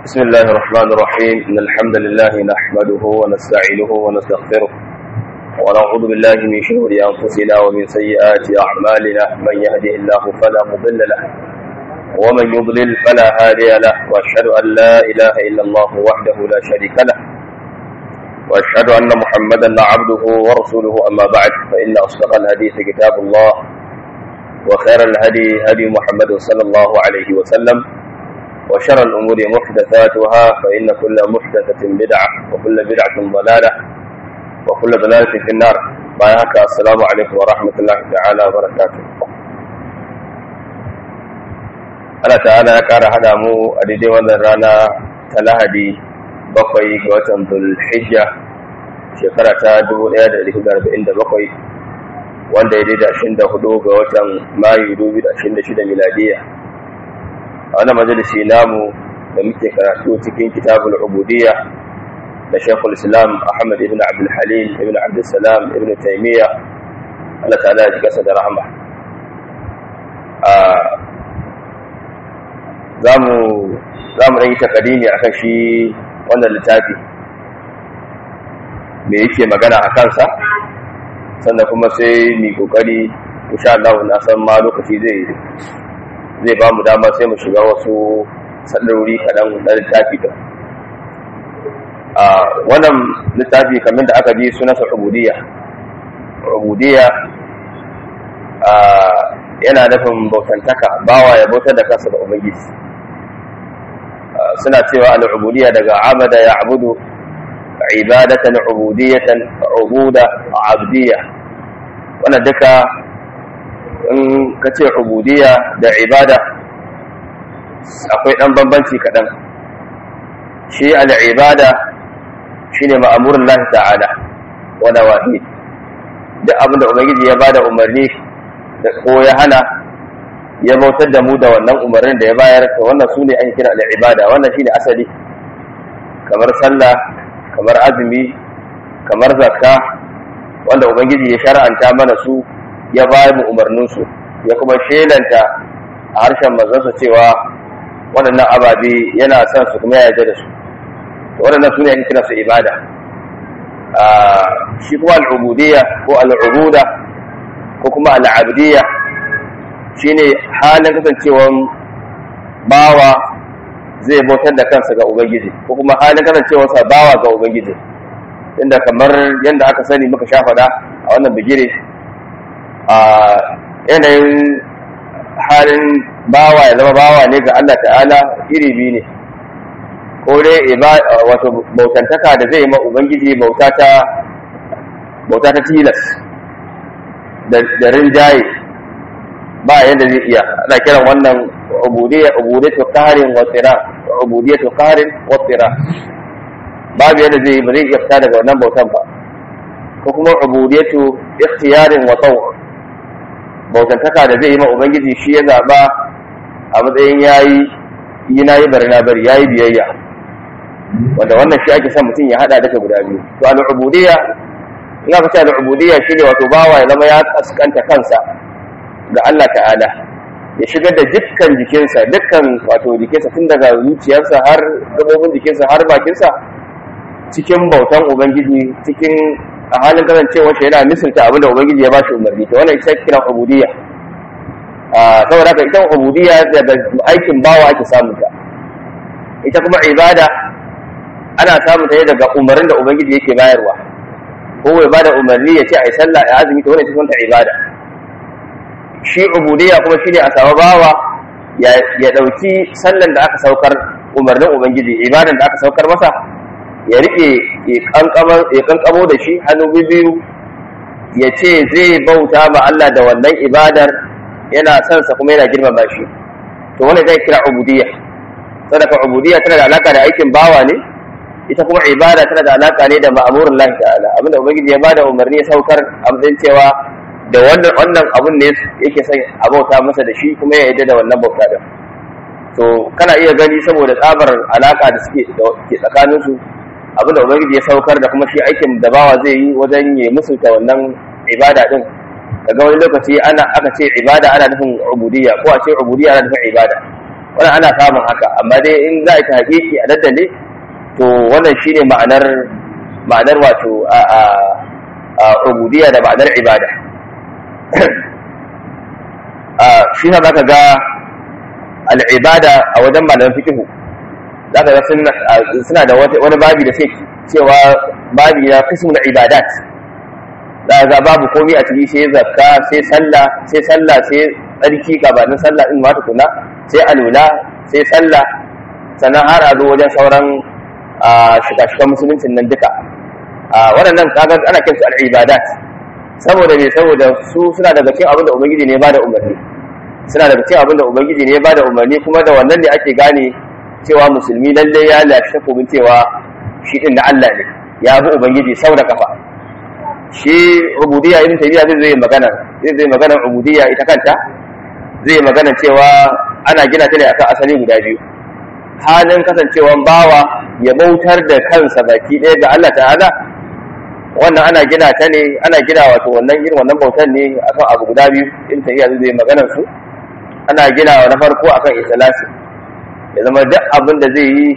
بسم الله الرحمن الرحيم إن الحمد لله نحمده ونستعينه ونستغفره ونعوذ بالله من شرور أنفسنا ومن سيئات أعمالنا من يهده الله فلا مضل له ومن يضلل فلا هادي له وأشهد أن لا إله إلا الله وحده لا شريك له وأشهد أن محمدا عبده ورسوله أما بعد فإن أصدق الحديث كتاب الله وخير الهدي هدي محمد صلى الله عليه وسلم وشر الأمور محدثاتها فإن كل محدثة بدعة وكل بدعة ضلالة وكل ضلالة في النار بايعك السلام عليكم ورحمة الله تعالى وبركاته Allah ta'ala ya ƙara haɗa mu a daidai wannan rana ta Lahadi bakwai ga watan Dhul-Hijja shekara ta 1447 wanda ya daidai 24 ga watan Mayu 2026 miladiya. a wani majalisi namu da muke karatu cikin kitabul ubudiyya da shekul islam ahmad ibn abdul halim ibn abdul salam ibn taimiyya Allah ta'ala ya kasa da rahama za mu ɗan yi takadimi a kan shi wannan littafi me yake magana a kansa sannan kuma sai mai kokari insha Allah na san ma lokaci zai zai ba mu dama sai mu shiga wasu sallarori kaɗan na littafi da a wannan littafi kamar da aka ji sunansa ubudiyya ubudiyya yana nufin bautantaka bawa ya bautar da kansa da ubangiji suna cewa al'ubudiyya daga abada ya abudu ibadatan ubudiyatan ubuda abdiyya wannan duka in ka ce ubudiyya da ibada akwai ɗan bambanci kaɗan shi al'ibada shi ne ma'amurin lahi ta'ala wada wahi duk abinda ubangiji ya bada umarni da ko ya hana ya bautar da mu da wannan umarnin da ya bayar to wannan su ne ake kira al'ibada wannan shi ne asali kamar sallah kamar azumi kamar zakka wanda ubangiji ya shara'anta mana su ya ba mu umarninsu ya kuma shelanta a harshen mazansa cewa waɗannan ababe yana son su kuma ya yarda da su waɗannan su ne ake kira su ibada shi kuma al'ubudiyya ko al'ubuda ko kuma al'abdiyya shine halin kasancewan bawa zai bautar da kansa ga ubangiji ko kuma halin kasancewarsa bawa ga ubangiji inda kamar yadda aka sani muka sha faɗa a wannan bigire a yanayin halin bawa ya zama bawa ne ga Allah ta'ala iri biyu ne ko dai wato bautantaka da zai ma ubangiji bauta ta bauta ta tilas da rinjaye ba yadda zai iya ana kiran wannan ubudiyya ubudiyatu qarin wa tira ubudiyatu qarin wa tira babu yadda zai ba zai iya fita daga wannan bautan ba ko kuma ubudiyatu ikhtiyarin wa taw bautantaka da zai yi ma ubangiji shi ya zaba a matsayin yayi yi na yi bari na bari yayi biyayya wanda wannan shi ake son mutum ya hada daga guda biyu to al-ubudiyya ina ka ce al-ubudiyya shine wato bawa ya zama ya kaskanta kansa ga Allah ta'ala ya shigar da dukkan jikinsa dukkan wato jikinsa tun daga zuciyarsa har gabobin jikinsa har bakinsa cikin bautan ubangiji cikin a halin kasancewar shi yana misalta abin da ubangiji ya ba shi umarni to wannan ita kira ubudiyya saboda haka ita ubudiyya daga aikin bawa ake samun ta ita kuma ibada ana samun ta ne daga umarnin da ubangiji yake bayarwa ko ya bada umarni ya ce ai sallah ya azumi to wannan ita ta ibada shi ubudiyya kuma shine a samu bawa ya dauki sallan da aka saukar umarnin ubangiji ibadan da aka saukar masa ya rike ya kankamo da shi hannu biyu ya ce zai bauta ma Allah da wannan ibadar yana son sa kuma yana girmama shi to wannan zai kira ubudiyya sadaka ubudiyya tana da alaka da aikin bawa ne ita kuma ibada tana da alaka ne da ma'amurin Allah ta'ala abinda ubangiji ya bada umarni ya saukar a matsayin cewa da wannan wannan abun ne yake son a bauta masa da shi kuma ya yarda da wannan bauta din to kana iya gani saboda tsabar alaka da suke ke tsakanin su abinda ubangiji ya saukar da kuma shi aikin da bawa zai yi wajen ya musulta wannan ibada din daga wani lokaci ana aka ce ibada ana nufin ubudiyya ko a ce ubudiyya ana nufin ibada wannan ana samun haka amma dai in za a yi ta hakiki a daddale to wannan shine ma'anar ma'anar wato a a ubudiyya da ma'anar ibada shi na zaka ga al'ibada a wajen malaman fikihu zaka ga suna da wani babi da sai cewa babi na kismul ibadat za ga babu komai a ciki sai zakka sai sallah sai sallah sai tsarki gabanin sallah in ma tukuna sai alula sai sallah sannan har a zo wajen sauran shiga-shigan musuluncin nan duka waɗannan kaga ana kinsu al'ibadat saboda me saboda su suna daga cikin abin da ubangiji ne ba da umarni suna daga cikin abin da ubangiji ne ba da umarni kuma da wannan ne ake gane cewa musulmi lalle ya lafi takobin cewa shi din na Allah ne ya bi ubangiji sau da kafa shi ubudiyya ibn tayyiba zai zai magana zai zai magana ubudiyya ita kanta zai magana cewa ana gina ta ne akan asali guda biyu halin kasancewan bawa ya bautar da kansa baki ɗaya ga Allah ta'ala wannan ana gina ta ne ana gina wato wannan irin wannan bautar ne akan abu guda biyu in ta iya zai maganar su ana gina na farko akan ikhlasi ya zama duk abin da zai yi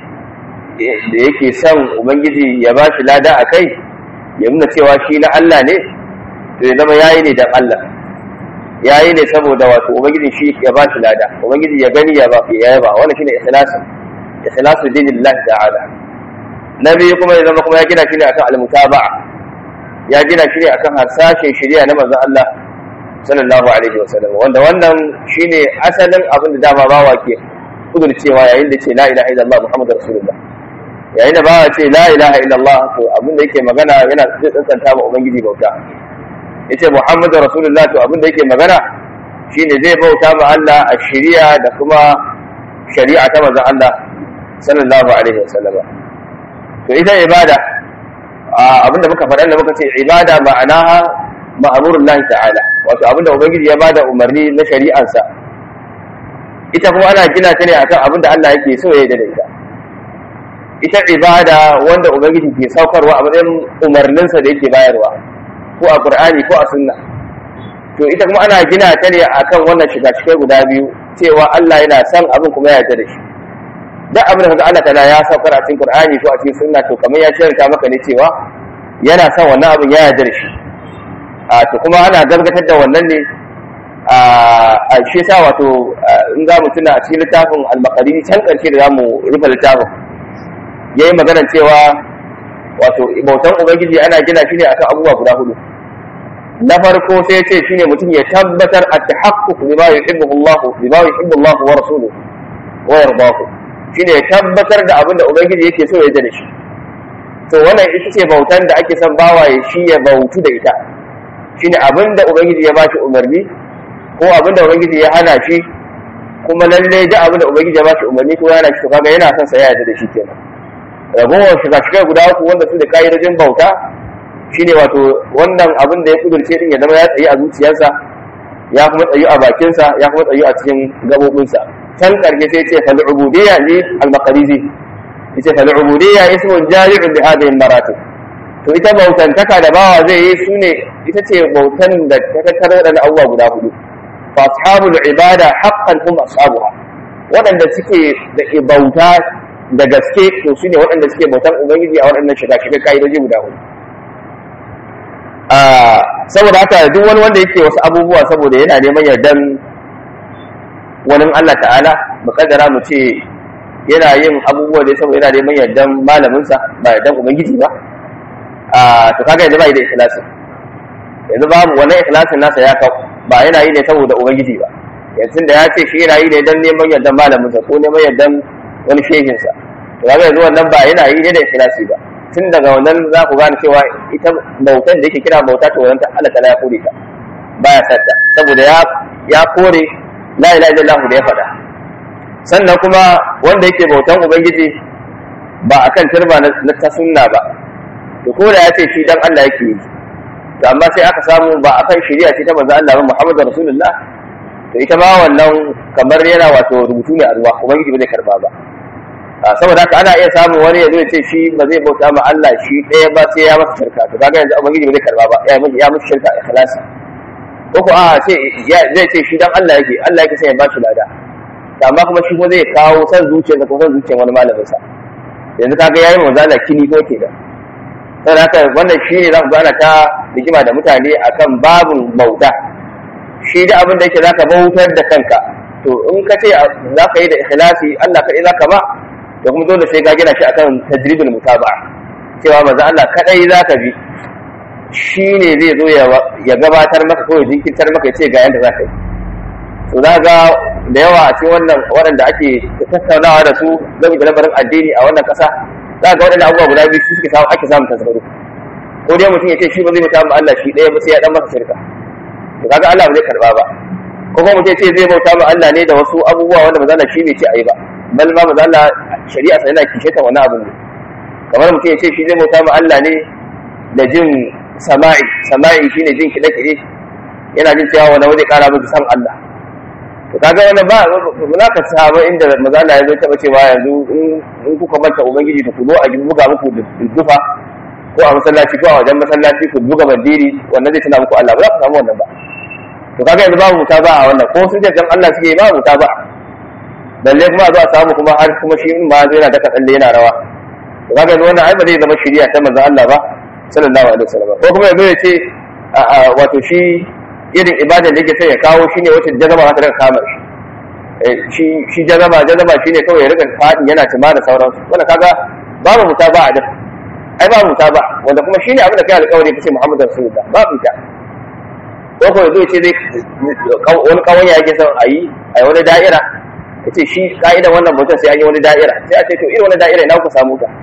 da yake son ubangiji ya ba shi lada a kai ya nuna cewa shi na Allah ne to ya zama yayi ne dan Allah yayi ne saboda wato ubangiji shi ya ba shi lada ubangiji ya gani ya ba ya yaba wannan shine ikhlasin ikhlasu dinillahi ta'ala na biyu kuma ya zama kuma ya gina shi ne akan al-mutaba'a ya gina shi ne akan harsashin shari'a na manzon Allah sallallahu alaihi wasallam wanda wannan shine asalin abin da dama bawa ke kudurcewa yayin da ce la ilaha illallah muhammadur rasulullah yayin da bawa ce la ilaha illallah to abin da yake magana yana zai tsantsanta ma ubangiji bauta yace muhammadur rasulullah to abin da yake magana shine zai bauta ma Allah a shari'a da kuma shari'a ta manzon Allah sallallahu alaihi wasallam to ita ibada abinda muka faɗa da muka ce ibada ma'anaha ma'amurun lahi ta'ala wato abinda ubangiji ya bada umarni na shari'ansa ita kuma ana gina ta ne akan abinda Allah yake so ya yi da ita ita ibada wanda ubangiji ke saukarwa a matsayin umarninsa da yake bayarwa ko a qur'ani ko a sunna to ita kuma ana gina ta ne akan wannan shiga cikai guda biyu cewa Allah yana son abin kuma ya yarda da shi duk abin da kaga Allah ta'ala ya saukar a cikin Qur'ani ko a cikin sunna to kamar ya shirka maka ne cewa yana son wannan abin ya yarda da shi a to kuma ana gargatar da wannan ne a shi sa wato in za mu tuna a cikin littafin al-maqdisi can karshe da zamu rufe littafin yayi magana cewa wato bautan ubangiji ana gina shi ne akan abubuwa guda hudu na farko sai ce shine mutum ya tabbatar at-tahaqquq bima yuhibbu Allah bima yuhibbu Allah wa rasuluhu wa yardahu shine ya tabbatar da abin da ubangiji yake so ya da shi to wannan ita ce bautan da ake son bawa ya shi ya bautu da ita shine abin da ubangiji ya bashi umarni ko abin da ubangiji ya hana shi kuma lalle da abin da ubangiji ya bashi umarni ko ya hana shi to kaga yana son sa ya yarda da shi kenan ragowar shiga shiga guda uku wanda su da ka'idojin bauta shine wato wannan abin da ya kudurce din ya zama ya tsayi a zuciyarsa ya kuma tsayi a bakinsa ya kuma tsayi a cikin gabobinsa can karshe sai ce fal ubudiyya li al maqrizi yace fal ubudiyya ismun jami'un li hadhihi al maratib to ita bautantaka da bawa zai yi sune ita ce bautan da ta tattara da abubuwa guda hudu fa ashabul ibada haqqan hum ashabuha waɗanda suke da bauta da gaske to su ne waɗanda suke bautan ubangiji a waɗannan shiga shiga ka'idoji guda hudu saboda haka duk wani wanda yake wasu abubuwa saboda yana neman yardan wani Allah ta'ala muƙaddara mu ce yana yin abubuwa da saboda yana neman yardan malaminsa ba yardan ubangiji ba to kaga yanzu ba yi da ikhlasin yanzu babu wannan ikhlasin nasa ya kawo ba yana yi ne saboda ubangiji ba yanzu da ya ce shi yana yi ne don neman yardan malaminsa ko neman yardan wani shehinsa to kaga yanzu wannan ba yana yi ne da ikhlasi ba tun daga wannan za ku gane cewa ita bautan da yake kira bauta to wannan Allah ta ya kore ta baya sadda saboda ya ya kore la ilaha illallah da ya faɗa sannan kuma wanda yake bautan ubangiji ba akan turba na ta sunna ba to ko da ya ce shi dan Allah yake yi to amma sai aka samu ba akan shari'a ce ta manzo Allah ba Muhammadu Rasulullah to ita ma wannan kamar yana wato rubutu ne a ruwa ubangiji ba zai karba ba saboda haka ana iya samun wani ya zo ya ce shi ba zai bauta ma Allah shi ɗaya ba sai ya masa shirka to kaga yanzu ubangiji ba zai karba ba ya masa ya masa shirka ikhlasi ko ko a ce zai ce shi dan Allah yake Allah yake sai ya bashi lada amma kuma shi kuma zai kawo san zuciyarsa ko san zuciyar wani malamin sa yanzu kaga yayi manzo Allah kini ko ke da saboda haka wannan shi ne za ku gana ta rigima da mutane akan babun bauta shi da abin da yake zaka bautar da kanka to in ka ce za ka yi da ikhlasi Allah kaɗai za ka ba to kuma dole sai ka gina shi akan tajribul mutaba'a cewa manzo Allah kaɗai za ka bi shi ne zai zo ya gabatar maka ko ya jinkirtar maka ya ce ga yanda za ka yi to za ga da yawa a cikin wannan waɗanda ake tattaunawa da su game da lamarin addini a wannan ƙasa za ga waɗanda abubuwa guda biyu su suke samu ake samun tasgaro ko dai mutum ya ce shi ba zai mutu Allah shi ɗaya ba sai ya dan masa shirka to kaga Allah ba zai karba ba ko kuma mutum ya ce zai bauta ma Allah ne da wasu abubuwa wanda ba za shi bai ce ayi ba bal ma ba za shari'a sai yana kishe ta wani abu ne kamar mutum ya ce shi zai bauta ma Allah ne da jin sama'i sama'i shine jin kiɗe-kiɗe yana jin cewa wani waje ƙara miki san Allah to kaga wani ba za ka samu inda maza Allah ya zo taɓa cewa yanzu in kuka manta ubangiji ta kudo a buga muku dufa ko a masallaci ko a wajen masallaci ku buga bandiri wannan zai tuna muku Allah ba za ku samu wannan ba to kaga yanzu babu wuta ba a wannan ko sun ce dan Allah suke ba wuta ba balle kuma a zo a samu kuma har kuma shi in ma zai yana daka tsalle yana rawa to kaga yanzu wannan ai ba zai zama shari'a ta manzon Allah ba sallallahu alaihi wasallam ko kuma yanzu ya ce wato shi irin ibadar da yake sai ya kawo shine wacce jazaba za ta rika kama shi shi jazaba jazaba shine kawai ya rika fadin yana tuma da sauransu wannan kaga babu wuta ba a da ai babu wuta ba wanda kuma shine abin da kai alƙawari kace Muhammadu Rasulullah babu ta ko ko zai ce zai wani kawai yake son a yi a wani da'ira ya ce shi ka'idan wannan bautar sai an yi wani da'ira sai a ce to irin wani da'ira ina ku samu ta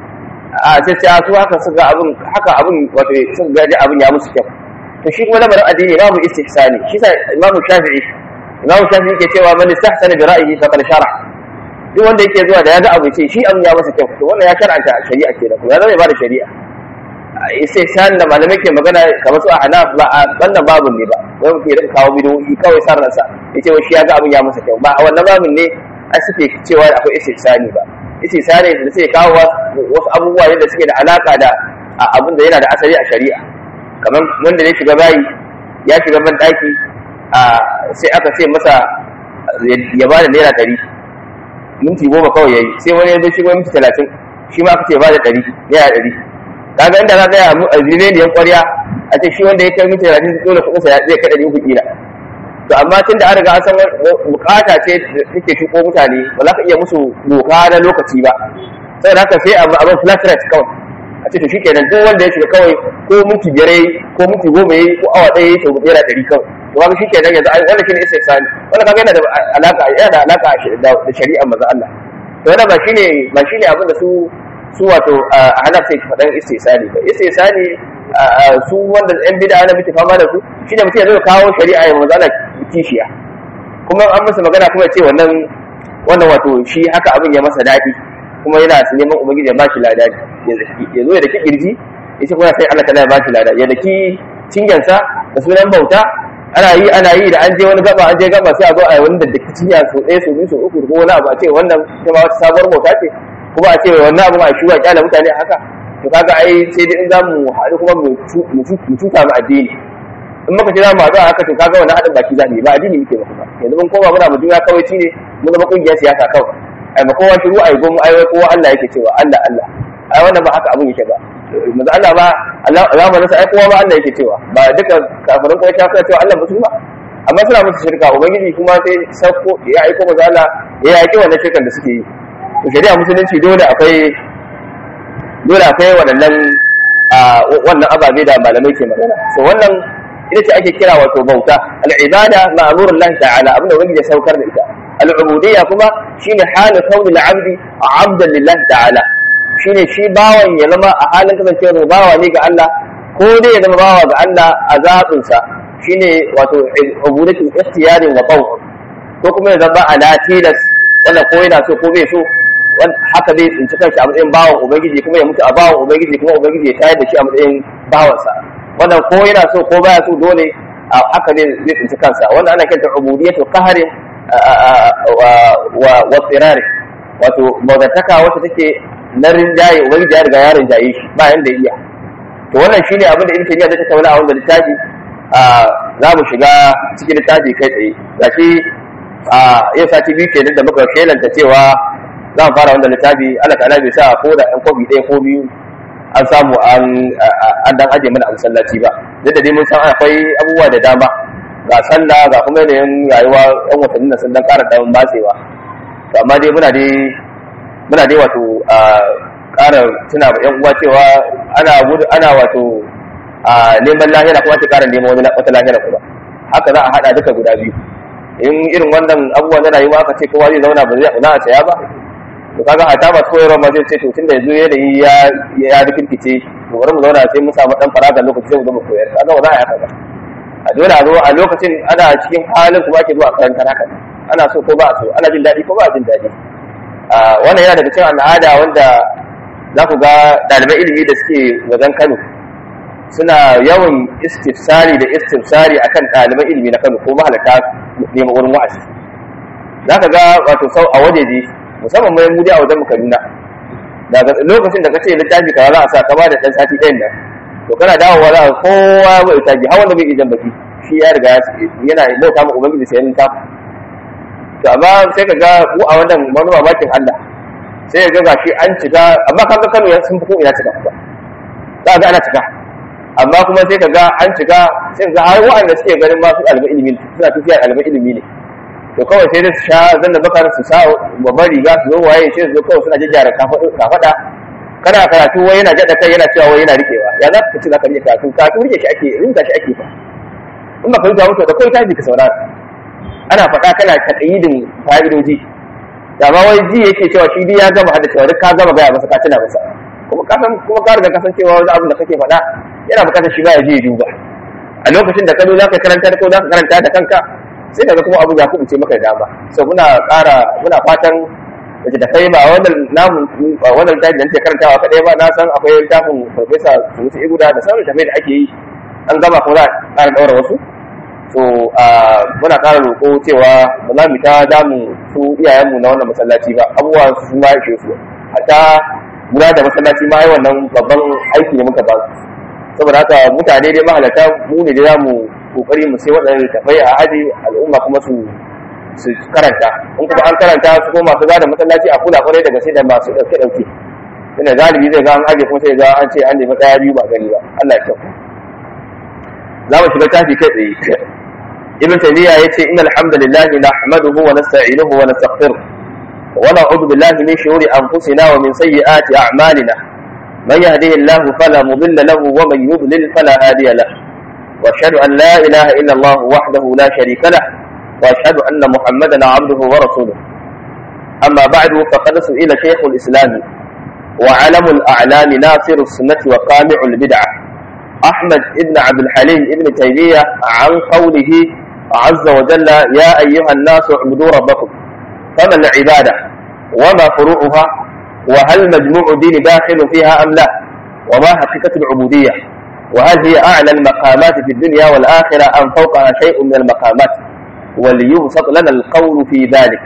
a sai sai su haka suka abin haka abin wato suka gaji abin ya musu kyau to shi kuma lamarin addini babu istihsani shi sa Imam Shafi'i Imam Shafi'i yake cewa man istahsana bi ra'yihi faqad shara duk wanda yake zuwa da ya ga abu ce shi abin ya masa kyau to wannan ya shar'anta shari'a kenan kuma ya zama ba da shari'a sai shan da malamai ke magana kamar su a hanaf ba a wannan babin ne ba wai mutum ya kawo bidoyi kawai san ransa ya ce shi ya ga abin ya masa kyau ba a wannan babin ne a suke cewa akwai istihsani ba istihsani da suke kawo wasu abubuwa ne da suke da alaka da abin da yana da asali a shari'a kamar wanda ya shiga bayi ya shiga ban daki sai aka ce masa ya ba da naira ɗari minti goma kawai ya yi sai wani ya zo shigo minti talatin shi ma aka ce ba da ɗari naira ɗari kaga inda za ka yi a zineniyan ƙwarya a ce shi wanda ya kai minti talatin dole kuɗin sa zai kai ɗari uku kila to amma tun da an riga an san bukata ce da take shigo mutane ba za ka iya musu doka na lokaci ba saboda haka sai abin flat rate kawai a ce to shi kenan duk wanda ya shiga kawai ko minti biyar ko minti goma yayi ko awa ɗaya yayi to naira ɗari kawai to kaga shi kenan yanzu wannan shine isa sani wannan kaga yana da alaka yana da alaka da shari'ar manzo Allah to wannan ba shine ba shine abin da su su wato a hana sai faɗan istisani ba istisani su wanda yan bid'a na mutu fama da su shine mutum ya zo kawo shari'a ya manzo Allah kishiya kuma an masa magana kuma ya ce wannan wannan wato shi haka abin ya masa daɗi kuma yana su neman ubangiji ya ba shi lada ya zo ya daki kirji ya ce kuma sai Allah kana ya ba shi lada ya daki cinyansa da sunan bauta ana yi ana yi da an je wani gaba an je gaba sai a zo a yi wani da daki cinya so ɗaya so biyu so uku ko wani abu a ce wannan ita ma wata sabuwar bauta ce kuma a ce wannan abu a shuwa kyala mutane haka to kaga ai sai dai in za mu haɗu kuma mu cuta mu addini in muka ce za mu haɗu a haka to kaga wannan haɗin baki za mu yi ba addini muke ba kuma yanzu mun koma muna mu juna kawai ne mun zama ƙungiyar siyasa kawai ai ma kowa shiru ai gomu ai kowa Allah yake cewa Allah Allah ai wannan ba haka abun yake ba manzo Allah ba Allah zamanin sa ai kowa ba Allah yake cewa ba duka kafirin kuma ta suna cewa Allah musu ba amma suna musu shirka ubangiji kuma sai sauko ya aiko manzo Allah ya yaki wannan shirkan da suke yi to shari'a musulunci dole akwai dole akwai waɗannan wannan ababe da malamai ke magana so wannan ita ce ake kira wato bauta al'ibada ma'murun lahi ta'ala abinda wani ya saukar da ita al'ubudiyya kuma shine halin kauni abdi abdan lillahi ta'ala shine shi bawan ya zama a halin kasancewar bawa ne ga Allah ko dai ya zama bawa ga Allah a zaɓinsa shine wato ubudatul ikhtiyarin wa qawl ko kuma ya zama ala tilas wannan ko yana so ko bai so haka zai tsinci kanshi a matsayin bawan ubangiji kuma ya mutu a bawan ubangiji kuma ubangiji ya tayar da shi a matsayin bawansa wannan ko yana so ko baya so dole haka zai zai tsinci kansa wannan ana kiranta ubudiyatu qahrin wa wa tsirari wato bautaka wacce take na rinjaye ubangiji ya riga ya rinjaye shi ba yanda iya to wannan shine abin da ibn taymiya zai tattauna a wannan littafi za mu shiga cikin littafi kai tsaye gashi a yau sati biyu kenan da muka shelanta cewa za mu fara wannan littafi Allah ta'ala bai sa ko da ɗan kofi ɗaya ko biyu an samu an an dan aje mana a masallaci ba duk da dai mun san akwai abubuwa da dama ga sallah ga kuma yanayin rayuwa yan watanni na sun dan ƙara dan matsewa to amma dai muna dai muna dai wato ƙara tuna ma yan uwa cewa ana gudu ana wato neman lahira kuma ta ƙara neman wani wata lahira kuma haka za a haɗa duka guda biyu in irin wannan abubuwan na rayuwa aka ce kowa zai zauna ba zai za a saya ba to kaga hata ba koyarwa ma zai ce to tunda yanzu yanayi ya ya rikirkice to bari mu zauna sai mu samu dan faraga lokaci sai mu zama koyar kaga ba za a yi haka ba a dole a zo a lokacin ana cikin halin kuma ake zuwa karantar haka ana so ko ba a so ana jin daɗi ko ba a jin daɗi wannan yana daga cikin al'ada wanda za ku ga ɗaliban ilimi da suke wajen Kano suna yawan istifsari da istifsari akan ɗaliban ilimi na Kano ko mahalarta neman wurin wa'azi za ka ga wato sau a wajeje musamman mai mudi a wajen Kaduna daga lokacin da kace littafi kaza za a sa ka ba da dan sati ɗayan nan to kana dawowa za ka kowa ya bai taji har wanda bai ijan baki shi ya riga yana bauta ma ubangiji sai yin tafi to amma sai ka ga mu a wannan wani mamakin Allah sai ga gashi an cika amma kaga Kano ya sun fi ko ina cika ba za ga ana cika amma kuma sai ka ga an cika sai ka ga har wa'anda suke ganin ma su ɗaliban ilimi suna tafiya ɗaliban ilimi ne to kawai sai da su sha zanna bakar su sa babban riga su zo waye sai su zo kawai suna jajjara kafaɗa kana karatu wai yana jaɗa kai yana cewa wai yana riƙewa ya za ka ci za ka riƙe karatu karatu riƙe shi ake rinka shi ake fa in ba ka rinka mutu da kawai tafi ka saurara ana faɗa kana taƙayyidin fa'idoji da ma wai ji yake cewa shi dai ya gama hada cewa duk ka gama gaya masa ka tuna masa kuma ka san kuma ka riga kasancewa wani abin da kake faɗa yana buƙatar shi ba ya je ya duba a lokacin da ka zo za ka karanta ko za ka karanta da kanka sai kaga kuma abu ya kubuce maka da dama so muna ƙara muna fatan da da kai ba wannan namu ba wannan littafin da nake karantawa kadai ba na san akwai littafin farfesa Sunusi Iguda da sauran tafai da ake yi an gama ko za a ƙara ɗaura wasu so muna ƙara roƙo cewa ba za mu ta damu su iyayenmu na wannan masallaci ba abubuwa su ma yake su hatta guda da masallaci ma ai wannan babban aiki ne muka ba su saboda haka mutane dai mahalarta mu ne da za mu kokari mu sai waɗannan littafai a aji al'umma kuma su su karanta in kuma an karanta su ko masu gada masallaci a kula kwarai daga sai da masu ɗauke ɗauke tunda galibi zai ga an aje kuma sai ga an ce an nemi ɗaya biyu ba gani ba Allah ya kyau za mu shiga tafi kai tsaye ibn taymiya yace innal hamdalillahi nahmaduhu wa nasta'inuhu wa nastaghfiruh wa na'udhu billahi min shururi anfusina wa min sayyiati a'malina man yahdihillahu fala mudilla lahu wa man yudlil fala hadiya lahu واشهد ان لا اله الا الله وحده لا شريك له واشهد ان محمدا عبده ورسوله اما بعد فقد سئل شيخ الاسلام وعلم الاعلام ناصر السنه وقامع البدعه احمد ابن عبد الحليم ابن تيميه عن قوله عز وجل يا ايها الناس اعبدوا ربكم فما العباده وما فروعها وهل مجموع الدين داخل فيها ام لا وما حقيقه العبوديه وهل هي أعلى المقامات في الدنيا والآخرة أم فوقها شيء من المقامات وليبسط لنا القول في ذلك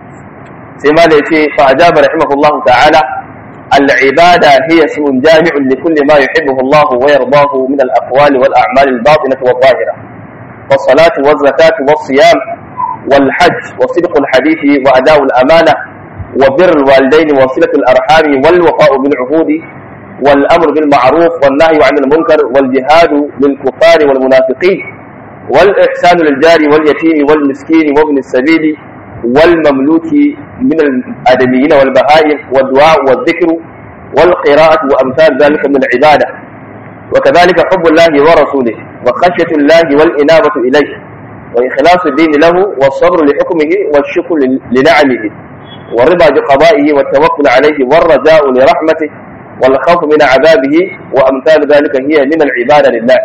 سيما ليتي فأجاب رحمه الله تعالى العبادة هي اسم جامع لكل ما يحبه الله ويرضاه من الأقوال والأعمال الباطنة والظاهرة والصلاة والزكاة والصيام والحج وصدق الحديث وأداء الأمانة وبر الوالدين وصلة الأرحام والوفاء بالعهود والأمر بالمعروف والنهي عن المنكر والجهاد للكفار والمنافقين والإحسان للجار واليتيم والمسكين وابن السبيل والمملوك من الآدميين والبهائم والدعاء والذكر والقراءة وأمثال ذلك من العبادة وكذلك حب الله ورسوله وخشية الله والإنابة إليه وإخلاص الدين له والصبر لحكمه والشكر لنعمه والرضا بقضائه والتوكل عليه والرجاء لرحمته والخوف من عذابه وامثال ذلك هي من العباده لله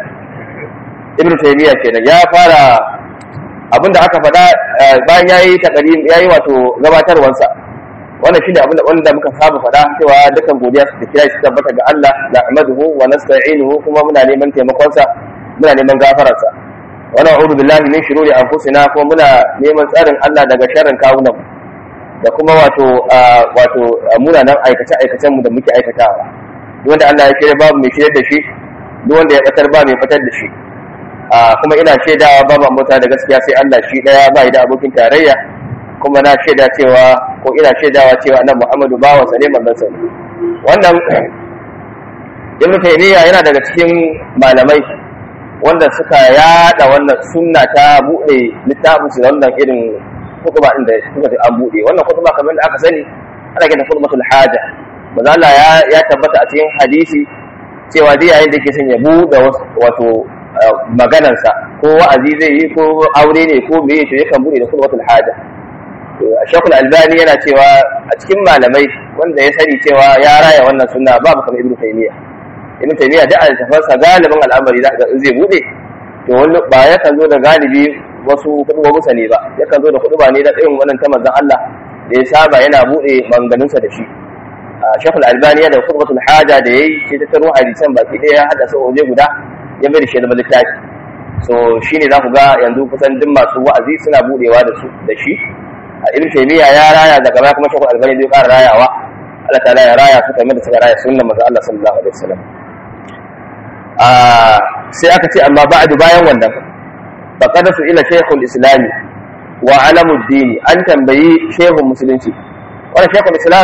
ibn taymiya kenan ya fara abinda aka faɗa bayan yayi takarim yayi wato gabatarwansa wannan shine abinda wanda muka saba faɗa cewa dukan godiya su kira shi tabbata ga Allah nahmaduhu wa nasta'inuhu kuma muna neman taimakon sa muna neman gafararsa wa na'udhu billahi min shururi anfusina kuma muna neman tsarin Allah daga sharrin kawunan da kuma wato wato munanan aikace aikacen mu da muke aikatawa duk wanda Allah ya shirya babu mai shirya da shi duk wanda ya batar ba mai batar da shi kuma ina shaidawa babu ambata da gaskiya sai Allah shi daya ba da abokin tarayya kuma na shaida cewa ko ina shaidawa cewa annabi Muhammadu bawa sa ne manzon sa wannan Ibn Taymiyyah yana daga cikin malamai wanda suka yada wannan sunna ta bude littafin su da wannan irin kutuba din da suka ce an bude wannan kutuba kamar da aka sani ana kiran kutubatul haja manzo Allah ya ya tabbata a cikin hadisi cewa dai yayin da yake son ya bude wato maganarsa ko wa'azi zai yi ko aure ne ko meye to yakan bude da kutubatul haja Shekul Albani yana cewa a cikin malamai wanda ya sani cewa ya raya wannan sunna babu kamar Ibn Taymiyyah Ibn Taymiyyah da altafansa galibin al'amari da zai bude to wani ba yakan zo da galibi wasu kudubobusa ne ba yakan zo da kuduba ne da irin wannan ta manzon Allah da ya saba yana bude manganunsa da shi Shekul Albani yana da kutubatul haja da yayi sai ta taro hadisan baki ɗaya ya hada su waje guda ya bai da shi zama littafi so shine za ku ga yanzu kusan duk masu wa'azi suna budewa da su da shi a ibn taymiya ya raya daga baya kuma shekul albani zai fara rayawa Allah ta'ala ya raya su kamar da suka raya sunnan manzo Allah sallallahu alaihi wasallam a sai aka ce amma ba'du bayan wannan faqad su ila shaykhul islami wa alamuddin an tambayi shehun musulunci wannan shaykhul islam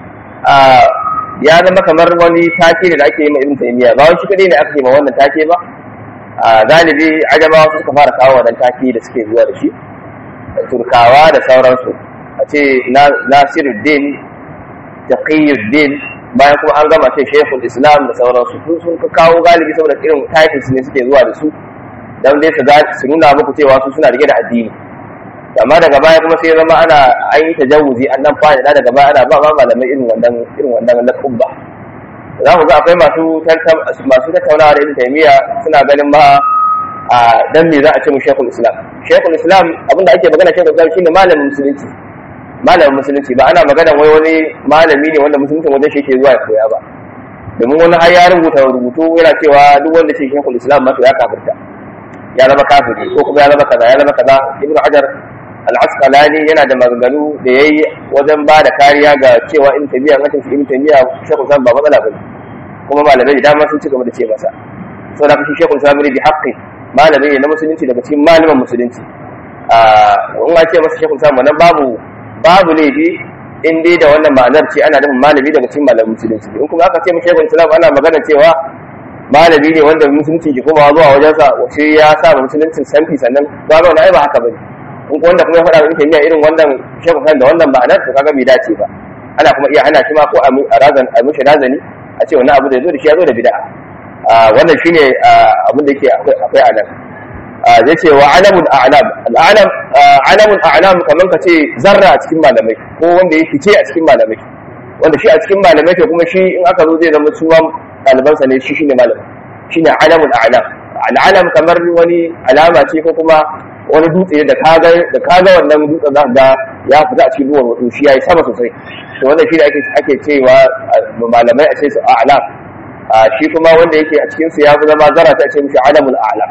ya zama kamar wani take da ake yi ma ibn taymiya ba wani shi kadai ne aka yi ma wannan take ba galibi ajamawa suka fara kawo wannan take da suke zuwa da shi turkawa da sauransu a ce nasiruddin taqiyuddin bayan kuma an gama ce shekul islam da sauransu sun sun kawo galibi saboda irin titles ne suke zuwa da su don dai su nuna muku cewa su suna rike da addini amma daga baya kuma sai zama ana an yi tajawuzi an nan fada da daga baya ana ba ma malamai irin wannan irin wannan lakubba za ku ga akwai masu masu tattaunawa da ibn taymiya suna ganin ma a dan me za a ce mu shekul islam shekul islam abinda ake magana shekul islam shine malamin musulunci malamin musulunci ba ana magana wai wani malami ne wanda musulunci wajen shi ke zuwa ya koya ba domin wani har ya rubuta rubutu yana cewa duk wanda shi shekul islam ma to ya kafirta ya zama kafiri ko kuma ya zama kaza ya zama kaza ibnu hajar al-asqalani yana da maganganu da yayi wajen ba da kariya ga cewa in tabiya an shi in tabiya shekul islam ba matsala bane kuma malamai da dama sun ci gaba da ce masa saboda shi shekul islam ne bi haqqi malami ne na musulunci daga cikin malaman musulunci in ma ce masa shekul islam wannan babu babu laifi in dai da wannan ma'anar ce ana nufin malami daga cikin malamin musulunci in kuma aka ce mu shekul islam ana magana cewa malami ne wanda musulunci ke komawa zuwa wajensa wace ya sa musuluncin sanfi sannan ba ga wani ba haka bane in wanda kuma ya faɗa wa miya irin wannan shekul islam da wannan ma'anar to kaga bai dace ba ana kuma iya hana shi ma ko a razan a mishi razani a ce wannan abu da ya zo da shi ya zo da bid'a wannan shine abin da yake akwai a nan zai ce wa alamun a'lam al'alam alamun a'lam kamar ka ce zarra a cikin malamai ko wanda ya fice a cikin malamai wanda shi a cikin malamai ke kuma shi in aka zo zai zama suwan ɗalibansa ne shi shine malam shine alamun a'lam al'alam kamar wani alama ce ko kuma wani dutse da kaga da kaga wannan dutsen za ga ya fita a cikin ruwan wato shi yayi sama sosai to wannan shi da ake ake cewa malamai a ce su a'lam shi kuma wanda yake a cikin su ya fi zama zara ta ce mishi alamul a'lam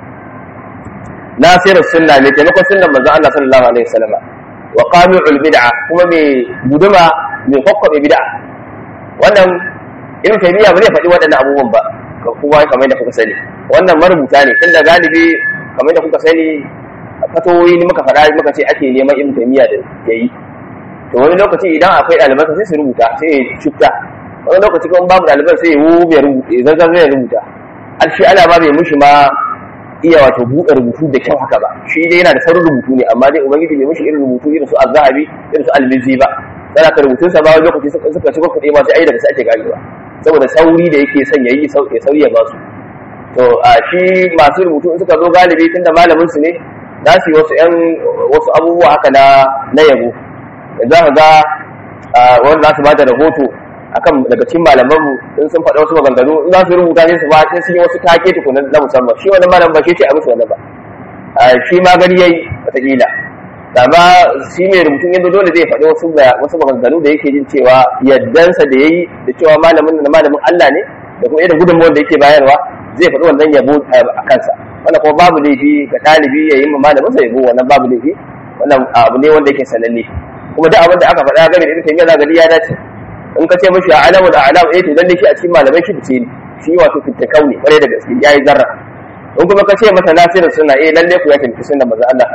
nasiru sunna ne taimakon sunnan manzon Allah sallallahu alaihi wasallam wa qami'ul bid'a kuma mai guduma mai kokkobe bid'a wannan ibn taymiya ba zai faɗi waɗannan abubuwan ba kuma kamar da kuka sani wannan marubuta ne tunda galibi kamar da kuka sani fatoyi ne muka faɗa muka ce ake neman ibn taymiya da yayi to wani lokaci idan akwai ɗaliban sai su rubuta sai ya shifta wani lokaci kuma babu ɗaliban sai ya wube rubuta zanzan zai rubuta al shi ana ba bai mushi ma iya wato buɗe rubutu da kyau haka ba shi dai yana da saurin rubutu ne amma dai ubangiji bai mushi irin rubutu irin su azzahabi irin su almizi ba sai ka rubutun sa ba wani lokaci suka suka shiga kuɗi ma sai ai daga sai ake ganewa saboda sauri da yake son yayi ya sauri ya ba su to a shi masu rubutu in suka zo galibi tunda malamin su ne za su yi wasu ƴan wasu abubuwa haka na na yabo za ka ga wanda za su ba da rahoto akan daga cikin malaman mu in sun faɗa wasu maganganu in za su rubuta sai su ba sai sun yi wasu take tukunan na musamman shi wannan malam ba shi ce a musu wannan ba shi ma gani yayi wataƙila amma shi mai rubutun yanzu dole zai faɗi wasu wasu maganganu da yake jin cewa yaddansa da yayi da cewa malamin na malamin Allah ne da kuma irin gudunmawar da yake bayarwa zai faɗi wannan yabo a kansa wannan kuma babu laifi ga ɗalibi ya yi ma malamin sa yabo wannan babu laifi wannan abu ne wanda yake sananne kuma duk abin da aka faɗa game da ibn taymiya zaka ya dace in ka ce mashi alamul a'lam eh to lalle shi a cikin malamai shi fice ne shi wato fitakau ne kwarai da gaske yayi zarra in kuma ka ce masa nasirin suna eh lalle ku ya tafi sunna manzo Allah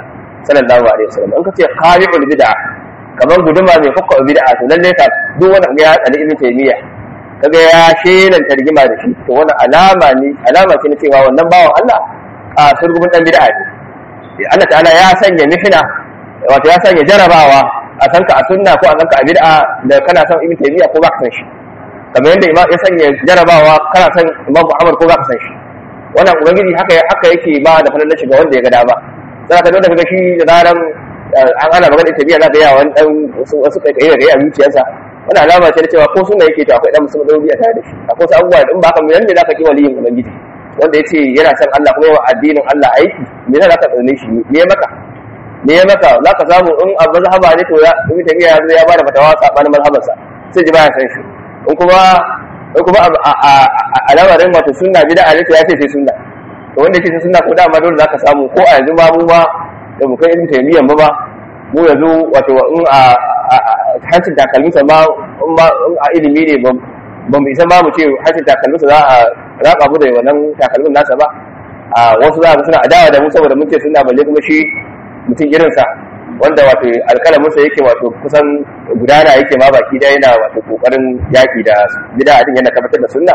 sallallahu alaihi wasallam in kace qari'ul bid'a kamar guduma mai hukka bid'a to lalle ka duk wanda ga ya tsali ibn taymiya kaga ya shelan tarjima da shi to wannan alama ne alama ce na cewa wannan bawan Allah a surgumin dan bid'a ne Allah ta'ala ya sanya mihna wato ya sanya jarabawa a san ka a sunna ko a san ka a bid'a da kana son ibn taymiya ko ba ka san shi kamar yadda imam ya sanya jarabawa kana son imam Muhammad ko ba ka san shi wannan ubangiji haka haka yake ba da falalar shiga wanda ya ga dama sai ka dole kaga shi da zaran an ana magana da tabiya zaka yawa wani dan wasu kai kai da a zuciyarsa wannan alama ce da cewa ko sunna yake to akwai dan musulmi dauri a tare da shi akwai wasu abubuwa da in ba haka mai yanda zaka ki waliyin ubangiji wanda yace yana son Allah kuma yawa addinin Allah aiki me yasa zaka tsane shi me ya maka me ya maka zaka samu in a mazhaba ne to ya ibn tabiya ya zo ya bada fatawa sabanin mazhabansa sai ji baya san shi in kuma in kuma a lamarin wato sunna bid'a ne to ya ce sai sunna to wanda yake sai sunna ko dama dole zaka samu ko a yanzu ma mu ma da mu kai ibn taymiyyah ba mu yanzu wato in a hancin takalminsa ma in a ilimi ne ba mu isa ma mu ce hancin takalminsa za a raka mu da wannan takalmin nasa ba a wasu za suna adawa da mu saboda mun ce suna balle kuma shi mutum irinsa wanda wato alkalaminsa yake wato kusan gudana yake ma baki da yana wato kokarin yaki da bid'a din yana tabbatar da sunna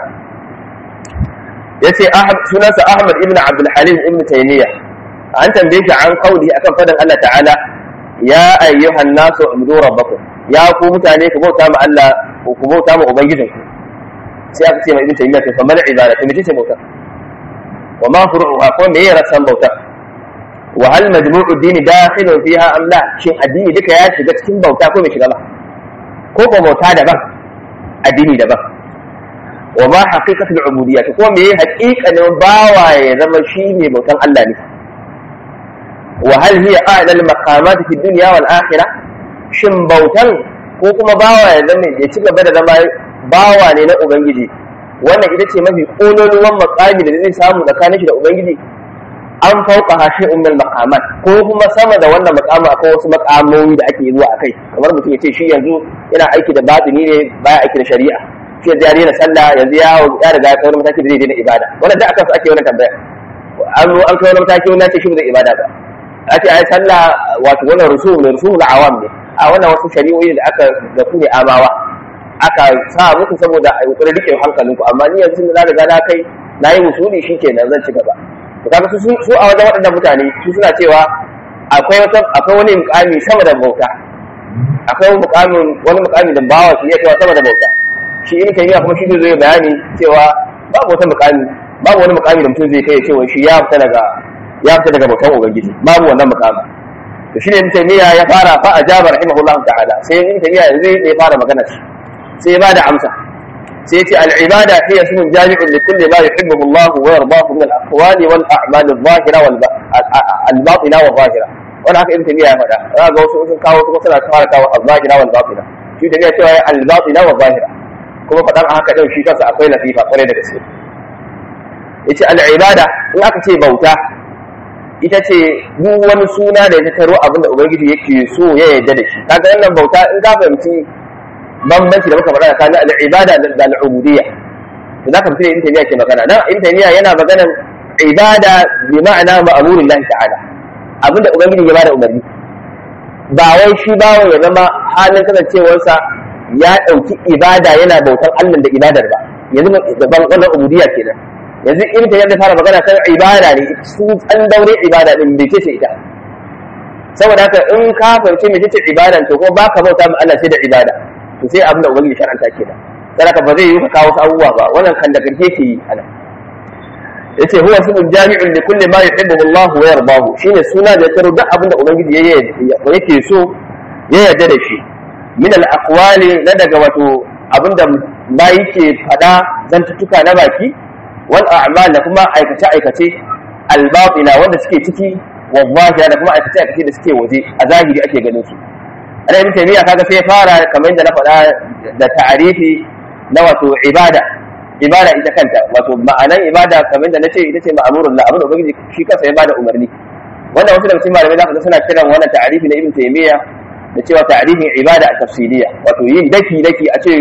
yace sunansa Ahmad ibn Abdul Halim ibn Taymiyyah an tambaye shi an kauli akan fadin Allah ta'ala ya ayyuhan nasu ubudu rabbakum ya ku mutane ku bauta ma Allah ku bauta ma ubangijin ku sai aka ce mai ibn Taymiyyah to kamar ibada to mece ce bauta wa ma furu'uha ko me ya rasan bauta wa hal majmu'u dini dakhilun fiha am la shin addini duka ya shiga cikin bauta ko bai shiga ba ko ko bauta daban addini daban wa ma haqiqatul ubudiyyah ko me haqiqanin bawa ya zama shi ne bautan Allah ne wa hal hiya a'la al maqamat fi dunya wal akhirah shin bautan ko kuma bawa ya zama ya ci gaba da zama bawa ne na ubangiji wannan ita ce mafi kololuwan makami da zai samu tsakanin shi da ubangiji an fauka hashe ummul maqamat ko kuma sama da wannan maqama akwai wasu maqamomi da ake zuwa akai kamar mutum ya ce shi yanzu yana aiki da batini ne baya aiki da shari'a shi yanzu ya daina sallah yanzu ya ya riga ya kai wani mataki da zai daina ibada wannan da aka su ake wannan tambaya an zo an kai wani mataki wani ce shi ba zai ibada ba a ce ai sallah wato wannan rusul ne rusul awam ne a wannan wasu shari'o'i da aka da ku ne amawa aka sa muku saboda a yi rike hankalinku amma ni yanzu na riga na kai na yi musuli shikenan zan ci gaba to kaga su su a wajen waɗannan mutane su suna cewa akwai wata akwai wani mukami sama da bauta akwai mukamin wani mukami da bawa su iya cewa sama da bauta shi in kai kuma shi zai bayani cewa babu wata mukami babu wani mukami da mutum zai kai cewa shi ya fita daga ya fita daga bautan ubangiji babu wannan mukami to shine in taymiya ya fara fa ajaba rahimahullahu ta'ala sai in taymiya yanzu ya fara magana sai ya bada amsa sai ce al'ibada hiya sunan jami'in li kulli ma yuhibbu Allah wa yardahu min al-aqwali wal a'mal adh-dhahira wal al-batina wa dhahira wannan haka ibn tabiya ya faɗa za ga wasu sun kawo kuma suna fara kawo al-dhahira wal batina shi tabiya cewa ya al-batina wa dhahira kuma faɗan haka din shi kansa akwai latifa kwarai da gaske yace al-ibada in aka ce bauta ita ce duk wani suna da ya taro abin da ubangiji yake so ya yarda da shi kaga wannan bauta in ka fahimci bambanci da muka faɗa tsakanin al'ibada da al'ubudiyya to za ka fi in taymiya ke magana nan in taymiya yana maganan ibada bi ma'ana ma'amurin lahi ta'ala abinda ubangiji ya bada umarni ba wai shi bawo ya zama halin kasancewarsa ya ɗauki ibada yana bautan Allah da ibadar ba yanzu daban wannan ubudiyya kenan yanzu in taymiya zai fara magana kan ibada ne su an daure ibada din bai ce ita saboda haka in ka fahimci mai ce ibadan to kuma baka bauta ma Allah sai da ibada to sai abin da ubangiji shar'anta ke da saraka ba zai yi ka kawo abubuwa ba wannan kan da karke ke yi ana yace huwa ismun jami'un li kulli ma yuhibbu Allah wa yardahu shine suna da taro duk abin da ubangiji ya yake so ya yarda da shi min al aqwali na daga wato abin da ba yake fada zantuttuka na baki wal a'mal da kuma aikace aikace al batina wanda suke ciki wa zahira da kuma aikace aikace da suke waje a zahiri ake ganin su ana ibn taymiya kaga sai fara kamar yadda na faɗa da ta'arifi na wato ibada ibada ita kanta wato ma'anan ibada kamar yadda nace ita ce ma'amurun la abin da ubangiji shi kansa ya bada umarni wannan wasu daga cikin malamai zaka ga suna kiran wannan ta'arifi na ibn taymiya da cewa ta'arifin ibada a tafsiliya wato yin daki daki a ce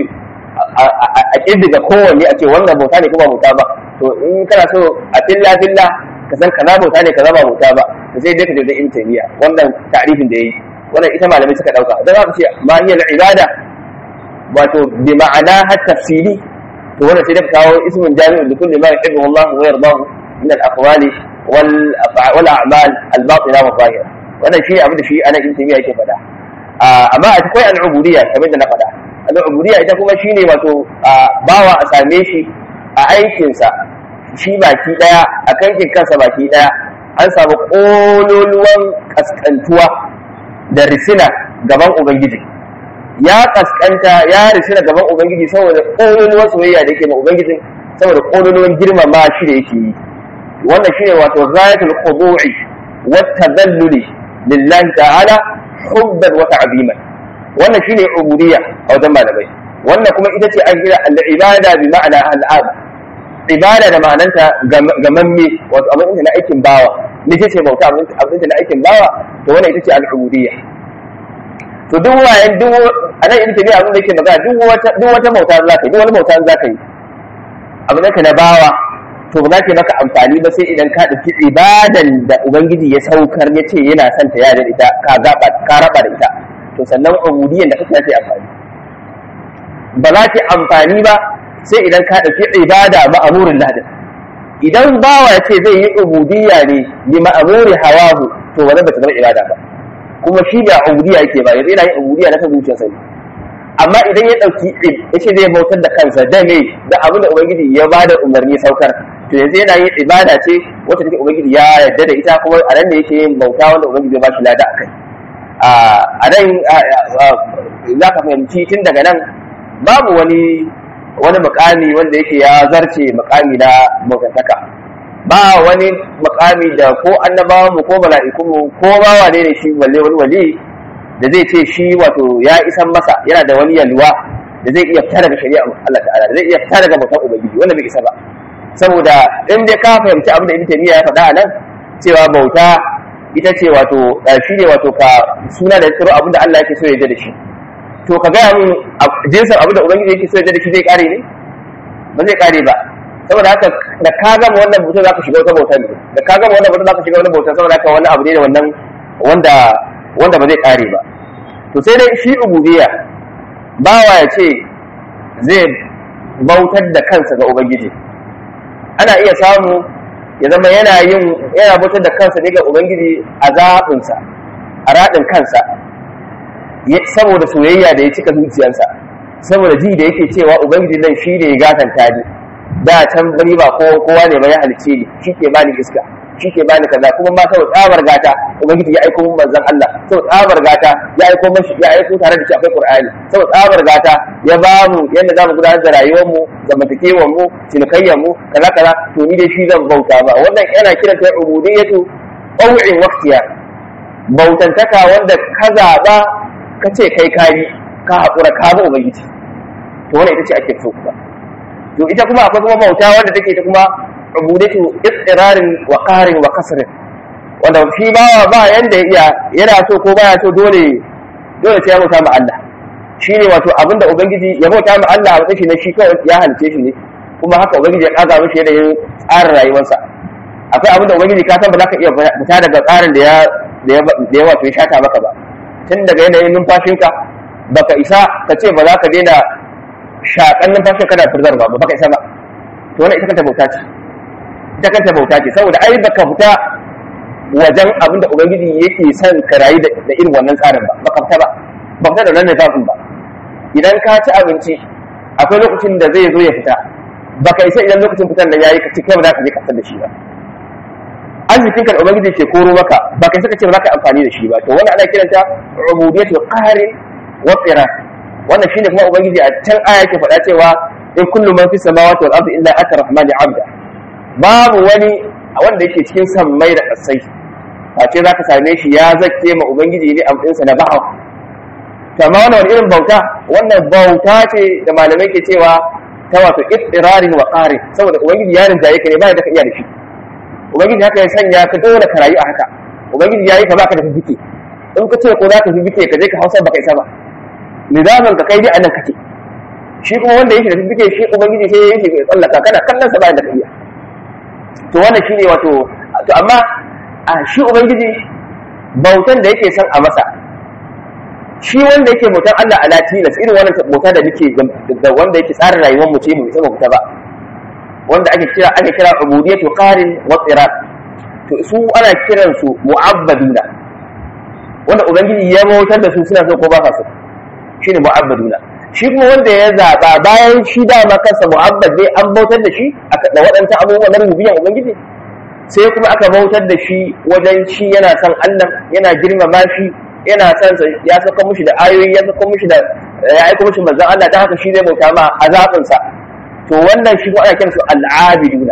a kirdiga kowanne a ce wannan bauta ne kuma bauta ba to in kana so a filla filla ka san kaza bauta ne kaza ba bauta ba to sai dai ka je da ibn taymiya wannan ta'rifin da yayi wannan ita malamai suka dauka dan haka ce ma hiya al-ibada wato bi ma'ana har tafsili to wannan sai da kawo ismun jami'un li kulli ma yuhibbu Allah wa yardahu min al-aqwali wal wal a'mal al-batina wa zahira wannan shi abin da shi ana ibn taymiya yake faɗa amma akwai al-ubudiyya kamar da na faɗa al-ubudiyya ita kuma shine wato bawa a same shi a aikinsa shi baki daya a kankin kansa baki daya an samu kololuwan kaskantuwa da risina gaban ubangiji ya kaskanta ya risina gaban ubangiji saboda kololuwan soyayya da yake ma ubangiji saboda kololuwan girmama shi da yake yi wannan shine wato ghayatul khudu'i wa tadalluli lillahi ta'ala hubban wa ta'ziman wannan shine ubudiyya a wajen malamai wannan kuma ita ce an kira al-ibada bi ma'ana al-ab ibada da ma'ananta gamamme wato abin na aikin bawa ne ce bauta abin na aikin bawa to wannan ita ce al-ubudiyya to duk wayan duk anan ita ne abin da yake magana duk wata duk wata bauta za ka yi duk wani bauta za ka yi abin da na bawa to ba za ta maka amfani ba sai idan ka ɗauki ibadan da ubangiji ya saukar ya ce yana son ta yada ita ka gaba ka raba da ita to sannan ubudiyyan da kake ta amfani ba za ta amfani ba sai idan ka ɗauki ibada ma'amurin ladin idan bawa ya ce zai yi ubudiyya ne bi ma'amuri hawahu to wannan ba ta zama ibada ba kuma shi ba ubudiyya yake ba yanzu yana yin ubudiyya na kan zuciyarsa ne amma idan ya ɗauki ya ce zai bautar da kansa da me da abin da ubangiji ya ba da umarni saukar to yanzu yana yin ibada ce wacce take ubangiji ya yarda da ita kuma a nan ne yake yin bauta wanda ubangiji ya ba shi lada a kai a nan za ka fahimci tun daga nan babu wani wani mukami wanda yake ya zarce mukami na bautantaka ba wani mukami da ko annabawan mu ko mala'ikun mu ko ba wane ne shi balle wani wali da zai ce shi wato ya isan masa yana da wani yalwa da zai iya fita daga shari'a Allah ta'ala da zai iya fita daga bautan ubangiji wanda bai isa ba saboda in dai ka fahimci abin da Ibn Taymiyyah ya faɗa a nan cewa bauta ita ce wato shi ne wato ka suna da tsaro abin da Allah yake so ya da shi to ka gaya min jinsin abin da ubangiji yake so ya da shi zai kare ne ba zai kare ba saboda haka da ka gama wannan bauta za ka shiga wata bauta ne da ka gama wannan bauta za ka shiga wani bauta saboda haka wani abu ne da wannan wanda wanda ba zai kare ba to sai dai shi ubudiyya bawa ya ce zai bautar da kansa ga ubangiji ana iya samu ya zama yana yin yana bautar da kansa ne ga ubangiji a zaɓinsa a raɗin kansa saboda soyayya da ya cika zuciyarsa saboda ji da yake cewa ubangiji nan shi ne ya gatanta ni da can bari ba kowa ne ba ya halice ni shi ke bani iska shi ke bani kaza kuma ma saboda tsabar gata ubangiji ya aiko min manzon Allah saboda tsabar gata ya aiko mashi ya aiko tare da shi akwai Qur'ani saboda tsabar gata ya ba mu yadda zamu gudanar da rayuwar mu zamantakewar mu cinikayyar mu kaza kaza to ni dai shi zan bauta ba wannan yana kiran ta ubudiyatu qaw'in waqtiya bautantaka wanda ka zaba ka ce kai kayi ka haƙura ka ba ubangiji to wannan ita ce ake so kuma to ita kuma akwai kuma bauta wanda take ta kuma ubudatu istirarin wa qarin wa kasrin wanda shi ba ba yanda iya yana so ko baya so dole dole sai ya bauta ma Allah shine wato abinda ubangiji ya bauta ma Allah a matsayin shi na shi kawai ya halice shi ne kuma haka ubangiji ya kaga mishi da yin tsarin rayuwarsa akwai abinda ubangiji ka san ba za ka iya fita daga tsarin da ya da ya wato ya shata maka ba tun daga yanayin numfashinka baka isa ka ce ba za ka daina shaƙan numfashin kana firzar ba ba baka isa ba to wannan ita kanta bauta ce ita kanta bauta ce saboda ai baka fita wajen abin da ubangiji yake son ka rayu da irin wannan tsarin ba baka fita ba ba fita da wannan nufafin ba idan ka ci abinci akwai lokacin da zai zo ya fita baka isa idan lokacin fitar da yayi ka ci kai ba za ka je ka da shi ba arzikin ka da ubangiji ke koro maka ba kai saka ce ba za ka amfani da shi ba to wannan ana kiranta ubudiyatul qahri wa qirar wannan shine kuma ubangiji a can aya yake faɗa cewa in kullu man fi samawati wal ardi illa ata rahmani abda babu wani wanda yake cikin sammai da kasai face za ka same shi ya zakke ma ubangiji ne amɗinsa na ba'a to amma wannan wani irin bauta wannan bauta ce da malamai ke cewa ta wato ittirarin wa qarin saboda ubangiji ya rinjaye ka ne ba da ka iya da shi ubangiji haka ya sanya ka dole ka rayu a haka ubangiji ya yi ka baka da fifike in ka ce ko za ka fifike ka je ka hausa baka isa ba nizamin ka kai dai anan kake shi kuma wanda yake da fifike shi ubangiji sai yake ya tsallaka kana kallon sa bayan da ka iya to wannan shine wato to amma a shi ubangiji bautan da yake son a masa shi wanda yake bautan Allah ala tilas irin wannan bauta da muke da wanda yake tsarin rayuwar mu ce mu isa bauta ba wanda ake kira ake kira ubudiyatu qarin wa tsirat to su ana kiran su mu'abbaduna wanda ubangiji ya bautar da su suna so ko ba sa so shine mu'abbaduna shi kuma wanda ya zaba bayan shi dama kansa mu'abbad ne an bautar da shi da waɗansu abubuwan na rububiyan ubangiji sai kuma aka bautar da shi wajen shi yana son Allah yana girmama shi yana son sa ya saka mushi da ayoyi ya saka mushi da ya aika mushi manzon Allah dan haka shi zai bauta ma azabin sa to wannan shi ko ana kiransu al'abiduna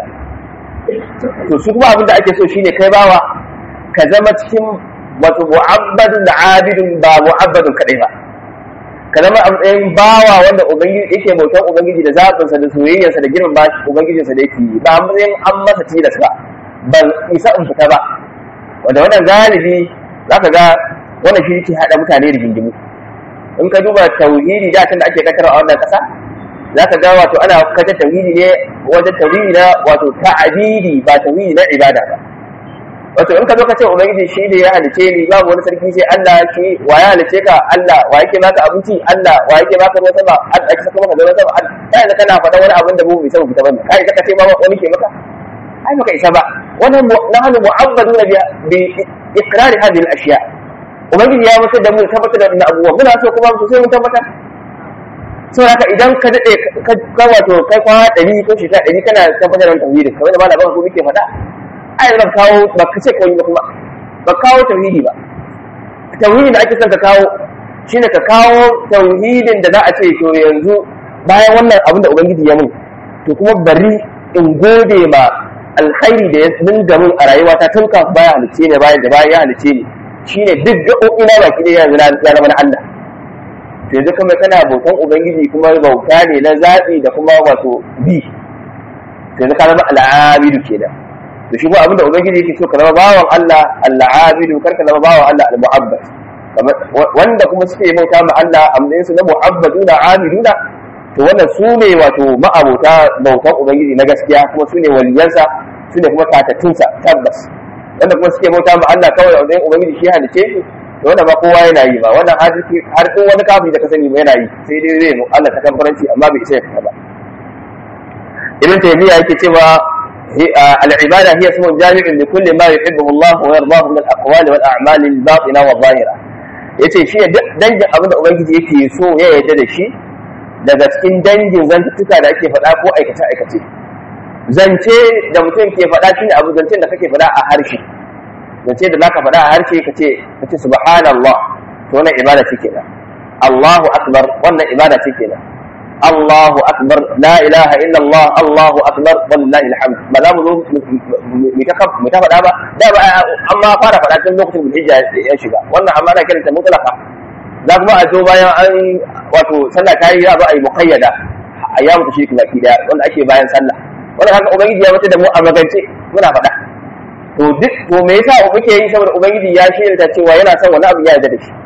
to su kuma abin da ake so shine kai bawa ka zama cikin wato mu'abbadun da abidun ba mu'abbadun kadai ba ka zama a matsayin bawa wanda ubangiji yake bautan ubangiji da zaɓinsa da soyayyarsa da girman bashi ubangijinsa da yake yi ba a matsayin an masa tilas ba ban isa in fita ba wanda wannan galibi za ka ga wannan shi yake haɗa mutane da gingimu in ka duba tauhidi da da ake katar a wannan ƙasa za ka ga wato ana katar tauhidi ne wajen tauhidi na wato ta'abidi ba tauhidi na ibada ba wato in ka zo ka ce ubangiji shi ne ya halice ni babu wani sarki sai Allah shi wa ya halice ka Allah wa yake baka abinci Allah wa yake baka ruwan sama Allah yake saka maka ruwan sama kai da kana faɗa wani abin da mu bai saba fita bane kai ka ce ma wani ke maka ai baka isa ba wannan nahnu mu'abbaduna bi iqrar hadhihi al-ashya ubangiji ya mutu da mu tabbatar da wannan abubuwa muna so kuma mu sai mun tabbatar saboda haka idan ka dade ka wato kai kwana ɗari ko shekara ɗari kana tabbatar da tauhidi kamar da malaman ko muke faɗa ai zan kawo ba ka ce kawai ba kuma ba kawo tauhidi ba tauhidi da ake son ka kawo shine ka kawo tauhidin da za a ce to yanzu bayan wannan abin da ubangiji ya mun to kuma bari in gode ma alkhairi da ya dinga mun a rayuwata tun kafin baya halice ne bayan da bayan ya halice ni shine duk gaɓoɓi na baki ɗaya yanzu ya zama na Allah to yanzu kuma kana bautan ubangiji kuma bauta ne na zaɓi da kuma wato bi to yanzu ka zama al'abidu kenan to shi ko abin da ubangiji yake so ka zama bawan Allah al-abidu kar ka zama bawan Allah al-mu'abbad wanda kuma suke bauta ma Allah a matsayin su na mu'abbaduna abiduna to wannan su ne wato ma'abota bautan ubangiji na gaskiya kuma su ne waliyansa su ne kuma tatattunsa tabbas wanda kuma suke bauta ma Allah kawai a matsayin ubangiji shi halice shi to wannan ba kowa yana yi ba wannan har har in wani kafiri da ka sani ba yana yi sai dai zai mu Allah ta kamfaranci amma bai isa ya fita ba ibn taymiya yake cewa العبادة هي اسم جامع لكل ما يحبه الله ويرضاه من الأقوال والأعمال الباطنة والظاهرة yace shi ne dangin abin da ubangiji yake so ya yarda da shi daga cikin dangin zantuttuka da ake faɗa ko aikace aikace zance da mutum ke faɗa shi ne abu zancen da kake faɗa a harshe zance da zaka faɗa a harshe ka ce ka ce subhanallah to wannan ibada ce kenan Allahu akbar wannan ibada ce kenan Allahu akbar la ilaha illa Allah Allahu akbar wallahi alhamd ba za mu zo mu ta mu ta faɗa ba da ba amma fara faɗa tun lokacin hijja ya shiga wannan amma ana kiranta mutlaqa za kuma a zo bayan an wato sallah ta yi za a yi muqayyada ayyamu tashrik baki daya wanda ake bayan sallah wannan haka ubangiji ya mutu da mu a magance muna faɗa to duk to me yasa muke yi saboda ubangiji ya shirya cewa yana son wani abu ya yarda da shi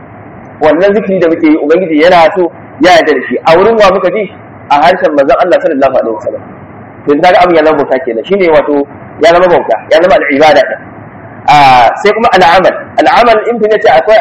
wannan zikiri da muke yi ubangiji yana so ya yarda da shi a wurin wa muka ji a harshen manzon Allah sallallahu alaihi wasallam to yanzu kaga abin ya zama bauta kenan shine wato ya zama bauta ya zama al'ibada din a sai kuma al'amal al'amal in tun yace akwai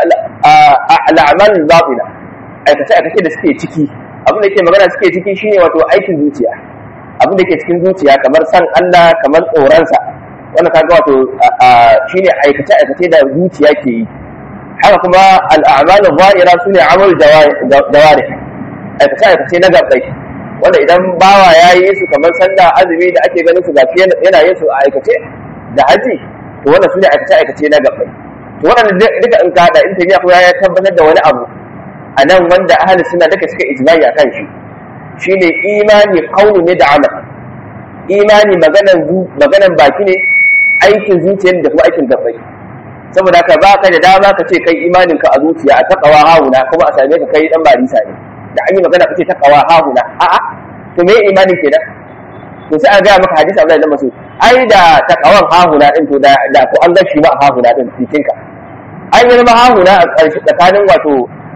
al'amal batina aikace aikace da suke ciki abin da yake magana suke ciki shine wato aikin zuciya abin da yake cikin zuciya kamar san Allah kamar tsoronsa wannan kaga wato shine aikace aikace da zuciya ke yi haka kuma al'amalin zahira su ne amal jawari aikace aikace na gabbai wanda idan bawa ya yi su kamar sallah azumi da ake ganin su gafi yana yin su a aikace da haji to wannan su ne aikace aikace na gabbai to wannan duka in ka hada in tafiya ko ya tabbatar da wani abu a nan wanda ahli suna duka suka ijma'i a kan shi shine imani kauni ne da amal imani maganan maganan baki ne aikin zuciya da kuma aikin gabbai saboda ka ba ka da dama ka ce kai imanin ka a zuciya a takawa hahuna kuma a same ka kai dan barisa ne da an yi magana ka ce takawa hahuna a'a to me imanin kenan to sai a ga maka hadisi Abdullahi dan Mas'ud ai da takawan hahuna din to da da ko an gashi ba hahuna din cikin ka ai ne ma hahuna a ƙarshe tsakanin wato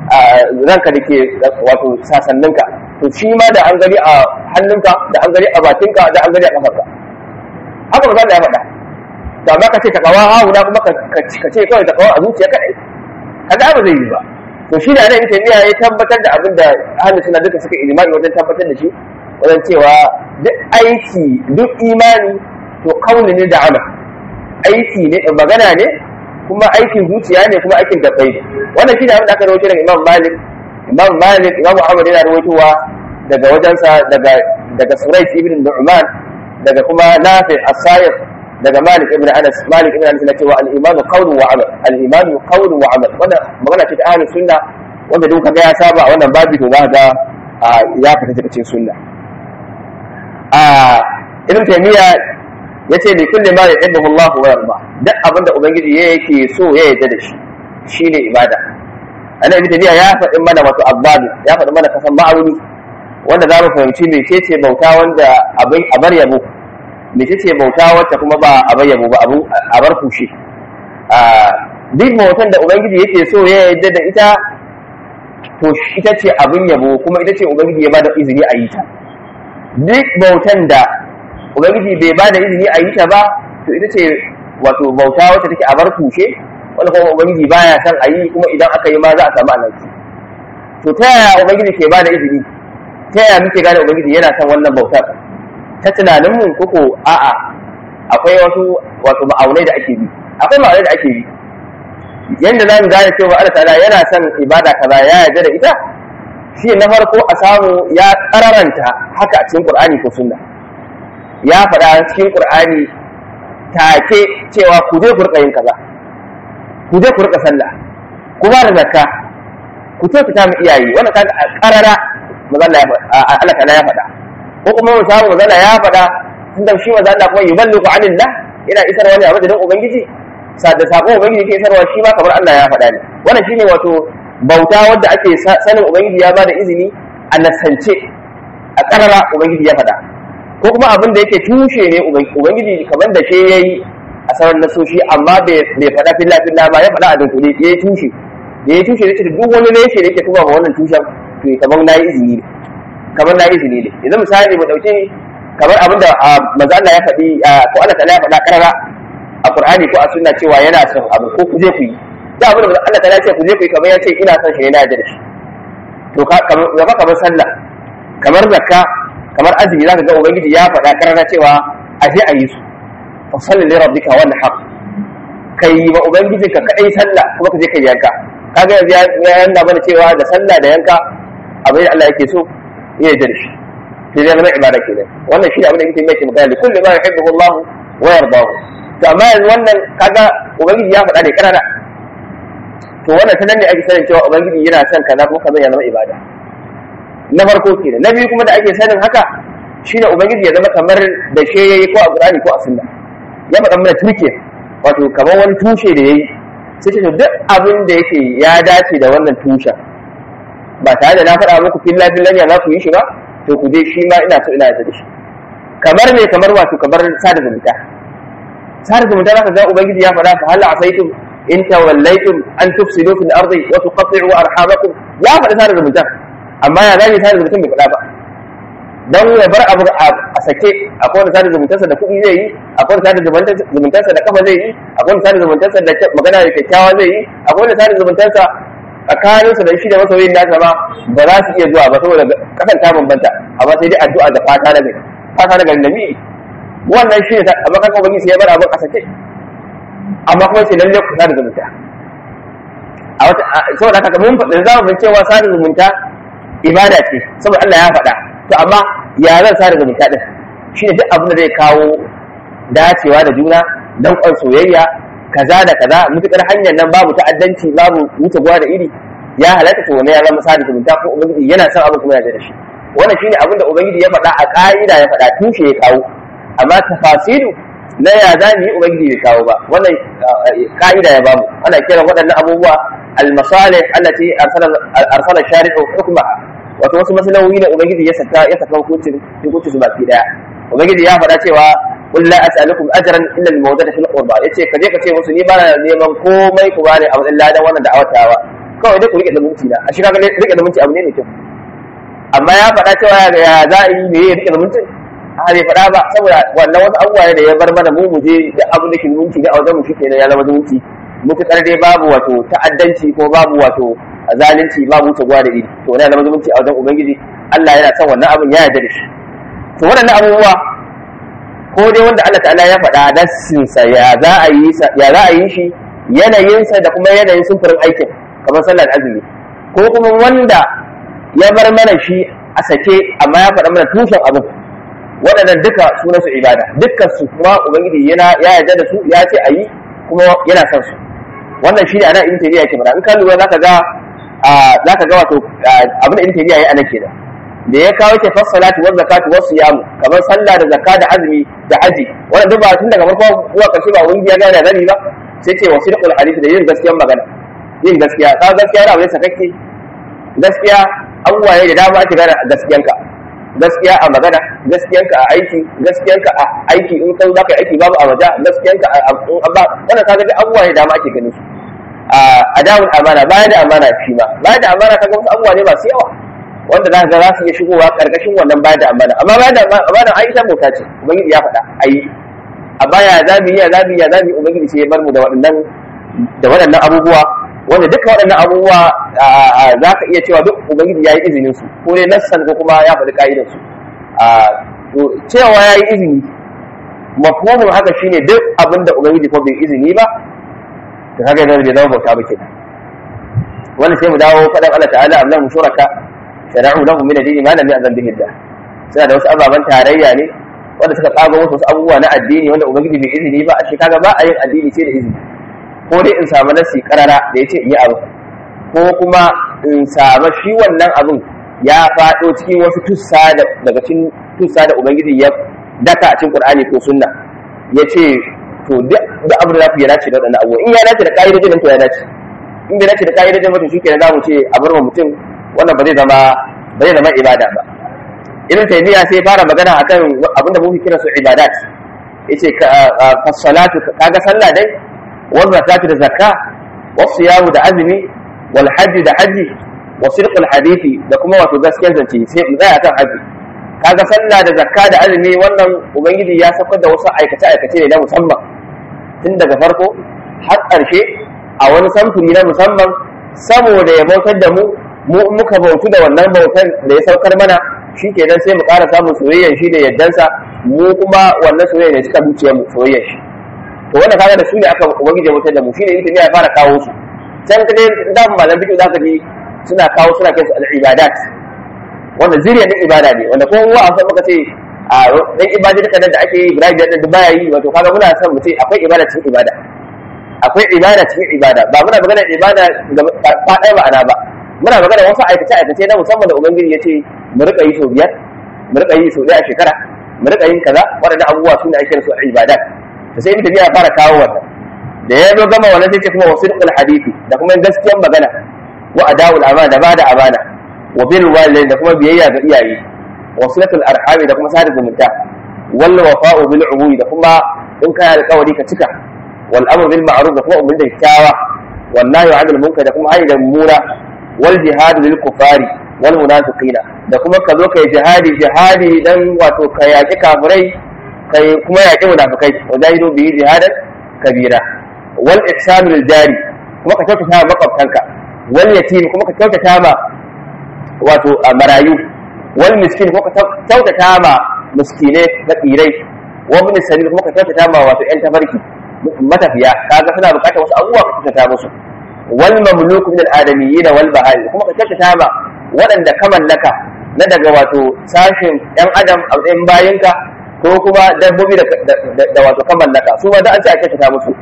ranka da ke wato sasanninka to shi ma da an gani a hannunka da an gani a bakinka da an gani a kafarka haka ba za ya faɗa to amma ka ce takawa hauna kuma ka ce kawai takawa a zuciya kadai kaga ba zai yi ba to shi da nan taymiya ya tabbatar da abin da ahlus sunna duka suka ijma'i wajen tabbatar da shi wajen cewa duk aiki duk imani to kauli ne da amal aiki ne magana ne kuma aikin zuciya ne kuma aikin gabbai ne wannan shi da abin da aka rawaito daga imam malik imam malik imam ahmad yana rawaitowa daga wajensa daga daga surais ibn nu'man daga kuma nafi as-sayyid daga malik ibn anas malik ibn anas yana cewa al-iman qawlun wa amal al-iman qawlun wa amal wannan magana ce ta ahlus sunna wanda duk kaga ya saba wannan babu to za ga ya fita daga cikin sunna a ibn taymiya yace li kulli ma yuhibbu Allah wa yarda duk abinda ubangiji yake so ya yarda da shi shine ibada ana ibn taymiya ya faɗi mana wato abbabi ya faɗi mana kasan ma'auni wanda za mu fahimci mecece bauta wanda abin abar yabo mecece bauta wacce kuma ba abar yabo ba abu abar kushe duk bautan da ubangiji yake so ya yarda da ita to ita ce abin yabo kuma ita ce ubangiji ya bada izini a yi ta duk bautan da ubangiji bai bada izini a yi ta ba to ita ce wato bauta wacce take a bar kushe wanda kuma ubangiji baya son a yi kuma idan aka yi ma za a samu alaki to ta yaya ubangiji ke bada izini ta yaya muke gane ubangiji yana son wannan bautar ta tunanin mu koko a'a akwai wasu wato ma'aunai da ake bi akwai ma'aunai da ake bi yanda za mu gane cewa Allah ta'ala yana son ibada kaza ya yarda da ita shi na farko a samu ya kararanta haka a cikin Qur'ani ko Sunna ya faɗa cikin Qur'ani take cewa ku je ku rika yin kaza ku je ku rika sallah ku ba da zakka ku ce ku mu iyaye wannan kaga a karara mazalla ya Allah ta'ala ya faɗa ko kuma mu samu mazalla ya faɗa tunda shi mazalla kuma yuballighu anillah yana isarwa ne a madadin ubangiji da sakon ubangiji ke isarwa shi ma kamar Allah ya faɗa ne wannan shine wato bauta wadda ake sanin ubangiji ya bada izini a nasance a karara ubangiji ya faɗa ko kuma abin da yake tushe ne ubangiji kamar da shi yayi a sauran nasoshi amma bai faɗa filla filla ba ya faɗa a dunkule ya yi tushe da ya tushe ne duk wani reshe da yake kuma ma wannan tushen to kamar na yi izini ne kamar na yi izini ne yanzu misali mu ɗauki kamar abin da manzo Allah ya faɗi ko Allah ta'ala ya faɗa karara a Qur'ani ko a sunna cewa yana son abu ko ku je ku yi da abin da Allah ta ce ku je ku yi kamar ya ce ina son shi ne na yarda da shi to kamar kamar sallah kamar zakka kamar azumi zaka ga ubangiji ya faɗa karara cewa a je a yi su fa salli li rabbika wal haq kai wa ubangiji ka kadai sallah kuma ka je kai yanka kaga yanzu ya yanda mana cewa da sallah da yanka abin da Allah yake so ya yarda da shi sai zai zama ibada kenan wannan shi ne abin da yake mai magana da kullu ma yuhibbu Allah wa yardahu to amma yanzu wannan kaga ubangiji ya faɗa ne karara to wannan ta nan ne ake sanin cewa ubangiji yana son kaza kuma kaza ya zama ibada na farko kenan na biyu kuma da ake sanin haka shine ubangiji ya zama kamar da she yayi ko a qur'ani ko a sunna ya faɗa mana turke wato kamar wani tushe da yayi sai ce duk abin da yake ya dace da wannan tushen ba tare da na faɗa muku filla fillan ya za ku yi shi ba to ku je shi ma ina so ina yarda da shi kamar me kamar wato kamar sada zumunta sada zumunta za ka ga ubangiji ya faɗa fa hal asaitum in tawallaytum an tufsidu fil ardi wa tuqatti'u arhamakum ya faɗa sada zumunta amma ya zai sada zumunta bai faɗa ba dan ya bar abu a sake akwai wani sada zumuntarsa da kuɗi zai yi akwai wani sada zumuntarsa da kafa zai yi akwai wani sada zumuntarsa da magana da kyakkyawa zai yi akwai wani sada zumuntarsa tsakaninsa da shi da masoyin nasa ma ba za su iya zuwa ba saboda kasan ta bambanta amma sai dai addu'a da fata na gari fata na gari nabi wannan shi ne amma kan ubangiji sai ya bar abin a sake amma kuma sai lalle ku sada zumunta a wata saboda haka mun faɗi za mu cewa sada zumunta ibada ce saboda Allah ya faɗa to amma ya zan sada zumunta din shi ne duk abin da zai kawo dacewa da juna dan kwan soyayya kaza da kaza mutukar hanyar nan babu ta'addanci babu wuce gwa da iri ya halatta to wannan ya zama sada zumunta ko ubangiji yana son abin kuma yana da shi wannan shine abin da ubangiji ya faɗa a ƙa'ida ya faɗa tushe ya kawo amma tafasilu na ya za mu yi ubangiji bai kawo ba wannan ƙa'ida ya bamu ana kiran waɗannan abubuwa al-masalih allati arsala arsala shari'u hukmaha wato wasu masalahohi ne ubangiji ya saka ya saka hukuncin hukuncin su baki daya ubangiji ya faɗa cewa qul la as'alukum ajran illa al-mawaddata fil qurba yace kaje ka ce musu ni ba na neman komai ku bani a matsayin ladan wannan da'awatawa kawai dai ku rike zumunci na a shi kaga rike zumunci abu ne mai kyau amma ya faɗa cewa ya za a yi me ya rike zumunci a bai faɗa ba saboda wannan wasu abubuwa ne da ya bar mana mu mu je da abin da ke zumunci da a wajen mu shikenan ya zama zumunci mutukar dai babu wato ta'addanci ko babu wato zalunci babu wuce gwa da iri to wannan zama zumunci a wajen ubangiji Allah yana son wannan abin ya yarda da shi to waɗannan abubuwa ko dai wanda Allah ta'ala ya faɗa nassinsa ya za a yi ya za a yi shi yanayinsa da kuma yanayin sumfurin aikin kamar sallar azumi ko kuma wanda ya bar mana shi a sake amma ya faɗa mana tushen abin waɗannan duka sunansu ibada dukkan su kuma ubangiji yana ya yarda da su ya ce a yi kuma yana son su wannan shi ne ana ibn taymiya yake faɗa in ka lura zaka ga zaka ga wato abin da ibn taymiya yayi anan kenan da ya kawo ke fassalati wal zakatu was siyam kamar sallah da zakka da azumi da haji wannan duk ba tun daga farko zuwa ƙarshe ba wani ya gane rabi ba sai ce wasidqul hadith da yin gaskiyar magana yin gaskiya ka gaskiya da abin sakakke gaskiya abubuwa ne da dama ake gane gaskiyanka gaskiya a magana gaskiyanka a aiki gaskiyanka a aiki in kai za ka aiki babu a waje gaskiyanka a ba wannan kaga da abubuwa ne da dama ake ganin su a dawul amana baya da amana shi ma baya da amana kaga wasu abubuwa ne masu yawa wanda za ka ga za su iya shigowa karkashin wannan baya da amana amma baya da amana ai ita bauta ce ubangiji ya faɗa ai a baya zabi ya zabi ya zabi ubangiji sai ya bar mu da waɗannan da waɗannan abubuwa wanda duka waɗannan abubuwa za ka iya cewa duk ubangiji ya yi izinin su ko dai nassan ko kuma ya faɗi ka'idar su cewa ya yi izini mafhumin haka shine duk abin da ubangiji ko bai izini ba to kaga yanzu bai zama bauta ba kenan wannan sai mu dawo faɗan Allah ta'ala am lahum shuraka shara'u lahum min ad-din ma lam ya'zan bihi Allah suna da wasu ababen tarayya ne wanda suka tsago wasu abubuwa na addini wanda ubangiji bai izini ba a shi kaga ba a yin addini sai da izini ko dai in samu nasi karara da ya ce in yi abu ko kuma in samu shi wannan abin ya faɗo cikin wasu tussa daga cikin tussa da ubangiji ya daka a cikin qur'ani ko sunna ya ce to duk abin da za ku ya dace da waɗannan abubuwa in ya dace da ƙa'idojin nan to ya dace in bai dace da ƙa'idojin mutum shi kenan za mu ce a bar mutum wannan ba zai zama ba zai zama ibada ba ibn taymiya sai fara magana akan abin da muke kira su ibadat yace ka salatu kaga sallah dai والزكاة da zakka والصيام da azumi wal hajji da haji wa sirqul hadisi da kuma wato gaskiyar zance sai mu tsaya kan haji kaga sallah da zakka da azumi wannan ubangiji ya saukar da wasu aikace aikace ne na musamman tun daga farko har ƙarshe a wani samfuri na musamman saboda ya bautar da mu mu muka bautu da wannan bautar da ya saukar mana shi kenan sai mu ƙara samun soyayyar shi da yaddansa mu kuma wannan soyayya ne suka zuciyar mu soyayyar shi to wanda kaga da su ne aka ubangiji ya mutar da mu shine ita ya fara kawo su can ka dai da malam fiqh zaka ji suna kawo suna kai su al-ibadat wanda zuriya din ibada ne wanda ko wa an san muka ce a dan ibada duka da ake yi Ibrahim da baya yi wato kaga muna son mu ce akwai ibada cikin ibada akwai ibada cikin ibada ba muna magana ibada ga faɗa ma'ana ba muna magana wasu aikace aikace na musamman da ubangiji ya ce mu rika yi sau biyar mu rika yi sau ɗaya a shekara mu rika yin kaza waɗannan abubuwa su ne ake su ibadat to sai ibn tabiya fara kawo wannan da ya zo gama wannan sai ce kuma wasidqul hadisi da kuma gaskiyar magana wa adawul amana da bada amana wa bil walidain da kuma biyayya ga iyaye wa silatul arhami da kuma sada zumunta wal wafa'u bil umuri da kuma in kana alƙawari ka cika wal amru bil ma'ruf da kuma ummin da kyawa wal nahyu 'anil munkar da kuma hayy da mura wal jihad lil kufari wal munafiqina da kuma ka zo kai jihadi jihadi dan wato ka yaki kafirai kai kuma yaƙi munafikai wa jahidu bihi jihadan kabira wal ihsan lil jari kuma ka kyautata ma makwabtanka wal yatim kuma ka kyautata ma wato marayu wal miskin kuma ka kyautata ma miskinai fakirai wa ibn sabil kuma ka kyautata ma wato yan tafarki matafiya kaga suna bukatar wasu abubuwa ka kyautata musu wal mamluku min al adamiyyin wal bahari kuma ka kyautata ma waɗanda ka mallaka na daga wato sashin yan adam a matsayin bayinka ko kuma dabbobi da wato kan mallaka su ma da an ce a kyautata musu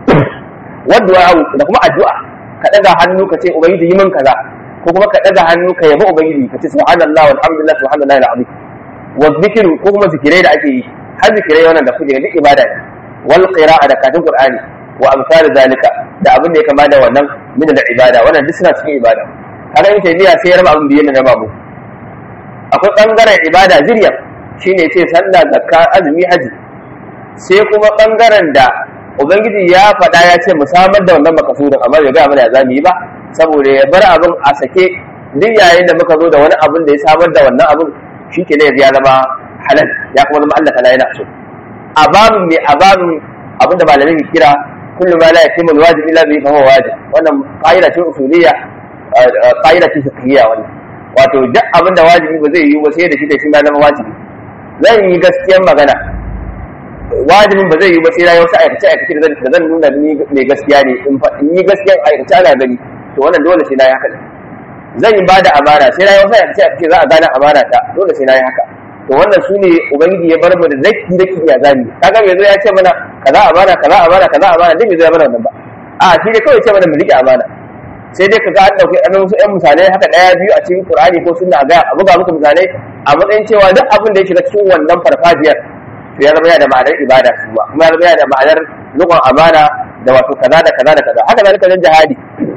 wadda da kuma addu'a ka daga hannu ka ce ubangiji yi min kaza ko kuma ka daga hannu ka yabi ubangiji ka ce subhanallah walhamdulillah subhanallahi alazim wa zikru ko kuma zikirai da ake yi har zikirai wannan da kuke duk ibada ne wal qira'a da katin qur'ani wa amsal zalika da abin da ya kama da wannan min da ibada wannan duk suna cikin ibada kaga in tabiya sai ya raba abin biyan da babu akwai bangaren ibada zuriya shine ce sallah zakka azumi haji sai kuma bangaren da ubangiji ya faɗa ya ce mu samar da wannan makasudin amma bai gaya mana ya zamu yi ba saboda ya bar abin a sake duk yayin da muka zo da wani abin da ya samar da wannan abin shike ne ya zama halal ya kuma zama Allah ta'ala yana so a babin mai a babin abinda malamai ke kira kullu ma la yatimu alwajib illa bihi fa huwa wajib wannan qaida ce usuliyya qaida ce fiqhiyya wannan wato duk abinda wajibi ba zai yi ba sai da shi da shi ma zama wajibi zan yi gaskiyar magana wajibin ba zai yi ba sai na yi wasu aikace aikace da zan nuna ni mai gaskiya ne in yi gaskiyar aikace ana gani to wannan dole sai na yi haka zan yi ba da amana sai na yi wasu aikace aikace za a gane amana ta dole sai na yi haka to wannan su ne ubangiji ya bar mu da zaki zaki ya zami kaga bai zo ya ce mana kaza amana kaza amana kaza amana duk bai zo ya mana wannan ba a shi dai kawai ce mana mu rike amana sai dai kaga an dauki an wasu ƴan misalai haka daya biyu a cikin Qur'ani ko sunna ga a buga muku misalai a matsayin cewa duk abin da ya shiga cikin wannan farfajiyar to ya zama yana da ma'anar ibada kuma kuma ya zama yana da ma'anar rukun amana da wato kaza da kaza da kaza haka zalika wajen jihadi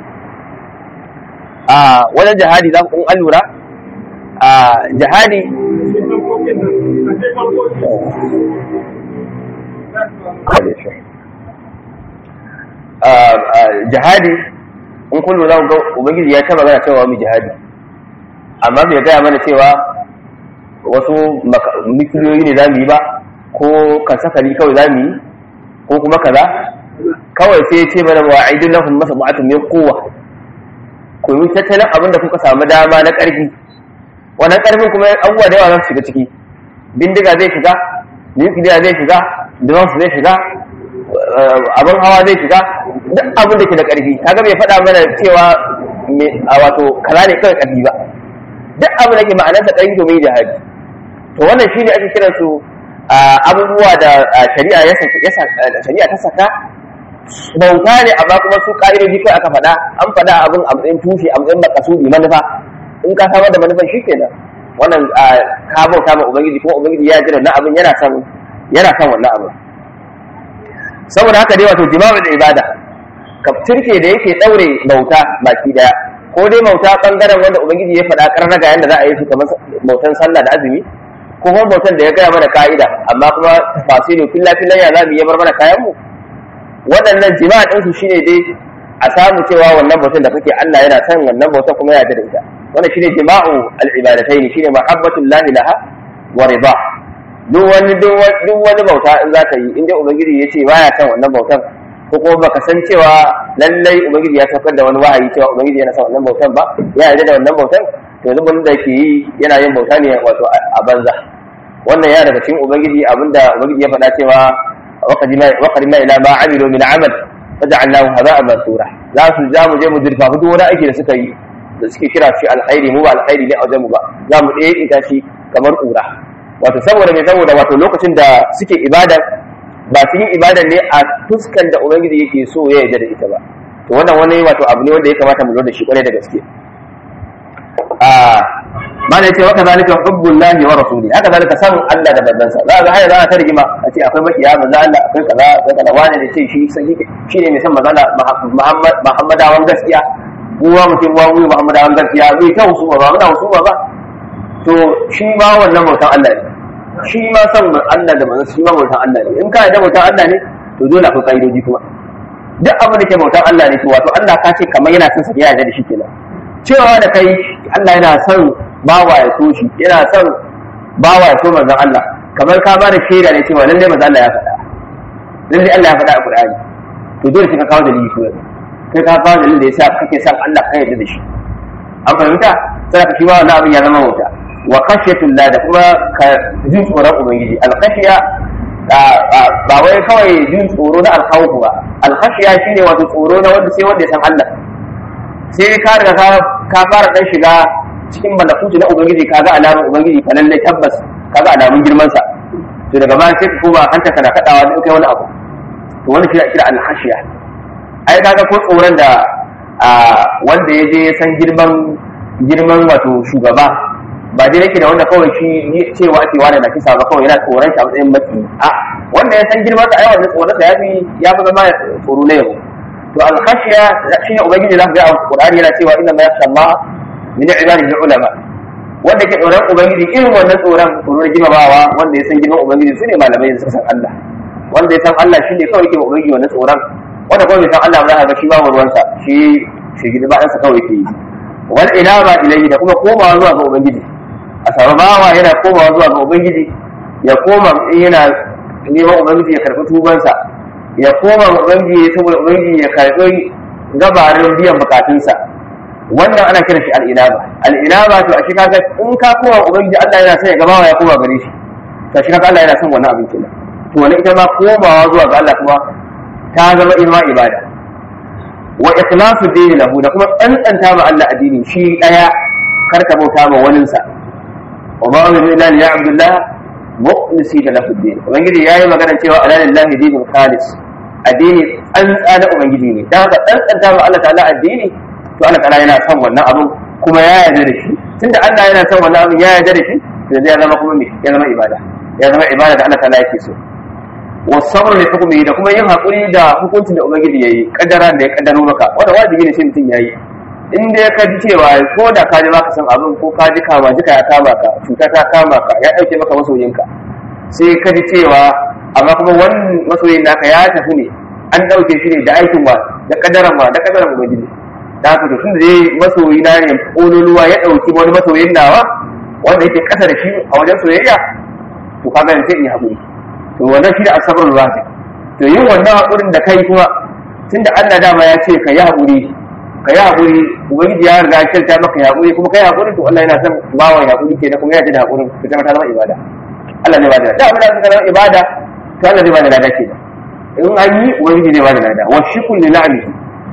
a wajen jihadi za ku an lura a jihadi jihadi in kun lura ga ubangiji ya taba gana cewa mu jihadi amma bai gaya mana cewa wasu mikiliyoyi ne za mu yi ba ko kasafari kawai za mu yi ko kuma kaza kawai sai ce mana wa aidin lahum masa mu'atun min kowa ku yi tattalin abin da kuka samu dama na ƙarfi wannan ƙarfin kuma abubuwa da yawa za su shiga ciki bindiga zai shiga nukiliya zai shiga drones zai shiga abin hawa zai shiga duk abin da ke da ƙarfi kaga bai faɗa mana cewa a wato kaza ne kawai ƙarfi ba duk abin da ke ma'anarsa ƙarfi domin jihadi to wannan shine ake kiran su abubuwa da shari'a ya shari'a ta saka bauta ne amma kuma su ƙa'idoji kai aka faɗa an faɗa abin a matsayin tushe a matsayin makasudi manufa in ka samar da manufan shi kenan wannan ka bauta ma ubangiji kuma ubangiji ya jira na abin yana son yana son wannan abin saboda haka dai wato jima'ul ibada ka turke da yake daure bauta baki daya ko dai bauta bangaren wanda ubangiji ya faɗa karnaga yanda za a yi su kamar bautan sallah da azumi ko kuma bautan da ya gaya mana ka'ida amma kuma tafasilu filla fillan ya zamu yi bar mana kayan mu waɗannan jima'a ɗin su shine dai a samu cewa wannan bautan da kake Allah yana son wannan bautan kuma ya da ita wannan shine jima'u al-ibadatayn shine mahabbatullahi laha wa rida duk wani duk wani bauta in za ka yi inda ubangiji ya ce baya kan wannan bautan ko kuma baka san cewa lallai ubangiji ya saukar da wani wahayi cewa ubangiji yana son wannan bautan ba ya yarda da wannan bautan to yanzu wanda ke yi yana yin bauta ne wato a banza wannan ya daga cikin ubangiji abinda ubangiji ya faɗa cewa waqadima ila ma amilu min amal faj'alnahu haba'an mansura za su za mu je mu dirfa duk wani aiki da suka yi da suke kira shi alkhairi mu ba alkhairi ne a wajen mu ba za mu ɗaya ita shi kamar ƙura wato saboda mai saboda wato lokacin da suke ibada ba su yi ibada ne a fuskan da ubangiji yake so ya yarda da ita ba to wannan wani wato abu ne wanda ya kamata mu lura da shi kwarai da gaske a mana yace waka zalika hubbullahi wa rasuli haka zalika san Allah da manzansa za ga haya za ta rigima a ce akwai makiya manzo Allah akwai kaza akwai kaza wani da ce shi shi ne mai san manzo Muhammad Muhammadawan gaskiya uwa mutum uwa mu Muhammadawan gaskiya bai ta husuma ba muna husuma ba to shi ma wannan bautan Allah ne shi ma san Allah da manzo shi ma bautan Allah ne in ka da bautan Allah ne to dole akwai kaidoji kuma duk abin da ke bautan Allah ne to wato Allah ka ce kamar yana son sa ya da shi kenan cewa da kai Allah yana son bawa ya so shi yana son bawa ya so manzon Allah kamar ka ba da shaida ne cewa lalle manzon Allah ya faɗa lalle Allah ya faɗa a Qur'ani to dole sai ka kawo dalili ko kai ka kawo dalilin da yasa kake son Allah ka yarda da shi an fahimta sai ka shi ba wannan abin ya zama wuta wa khashyatul da kuma ka jin tsoron ubangiji al-khashya ba wai kawai jin tsoro na al-khawf ba al-khashya shine wato tsoro na wanda sai wanda ya san Allah sai ka riga ka fara dan shiga cikin malakutu na ubangiji kaga alamun ubangiji fa lalle tabbas kaga alamun girman sa to daga baya sai ka koma hanta kana kadawa da kai wani abu to wani shi kira al-khashiya ai kaga ko tsoron da wanda ya je ya san girman girman wato shugaba ba dai yake da wanda kawai shi cewa ake wani na kisa ba kawai yana tsoron shi a matsayin maki a wanda ya san girman sa ai wannan tsoron sa ya fi ya fi zama tsoro na yau to al-khashiya shine ubangiji zaka ga a Qur'ani yana cewa inna ma yakhsha Allah min ibadihi ulama wanda ke tsoron ubangiji irin wannan tsoron tsoro na girmamawa wanda ya san girman ubangiji su ne malamai da suka san Allah wanda ya san Allah shine kawai ke ubangiji wannan tsoron wanda kuma bai san Allah ba za ka ga shi ba ruwansa shi shi gidi ba sa kawai ke yi wal ilama ilayhi da kuma komawa zuwa ga ubangiji a samu bawa yana komawa zuwa ga ubangiji ya koma in yana neman ubangiji ya karɓi tubansa ya koma ubangiji saboda ubangiji ya karɓi gabarin biyan bukatunsa wannan ana kiran shi al'inaba al'inaba to a shi kaga in ka koma ubangiji Allah yana son ya gabawa ya koma gare shi to shi kaga Allah yana son wannan abin kenan to wani ita ma komawa zuwa ga Allah kuma ta zama ima ibada wa ikhlasu dini lahu da kuma tsantsanta ma Allah addini shi daya karka bauta ma waninsa wa ma umiru illa li ya'budullah mukhlisina lahu din ubangiji yayi magana cewa ala lillahi dinul khalis addini tsantsa na ubangiji ne dan haka tsantsanta ma Allah ta'ala addini to Allah ta'ala yana son wannan abin kuma ya yarda da shi tunda Allah yana son wannan abin ya yarda da shi to zai zama kuma me ya zama ibada ya zama ibada da Allah ta'ala yake so wasabr li hukmi da kuma yin hakuri da hukuncin da ubangiji yayi kaddara da ya kaddaro maka wanda wajibi ne sai mutum yayi in dai ka ji cewa ko da ka ji baka san abin ko ka ji kama jika ya kama ka cuta ta kama ka ya dauke maka masoyinka sai ka ji cewa amma kuma wannan masoyin naka ya tafi ne an dauke shi ne da aikin wa da kaddaran wa da kaddaran ubangiji da haka to tunda dai masoyi na ne kololuwa ya dauki wani masoyin nawa wanda yake kasa da shi a wajen soyayya to kaga ne sai in yi hakuri to wannan shi da asabar rafi to yin wannan hakurin da kai kuma tunda Allah dama ya ce ka yi hakuri ka yi haƙuri ubangiji ya riga kyauta maka ya haƙuri kuma kai haƙuri to Allah yana son bawa ya haƙuri kenan kuma ya ji da haƙurin ka zama ta zama ibada Allah zai bada da abin da suka zama ibada to Allah zai bada lada kenan in an yi ubangiji zai bada lada wa shukun li na'amihi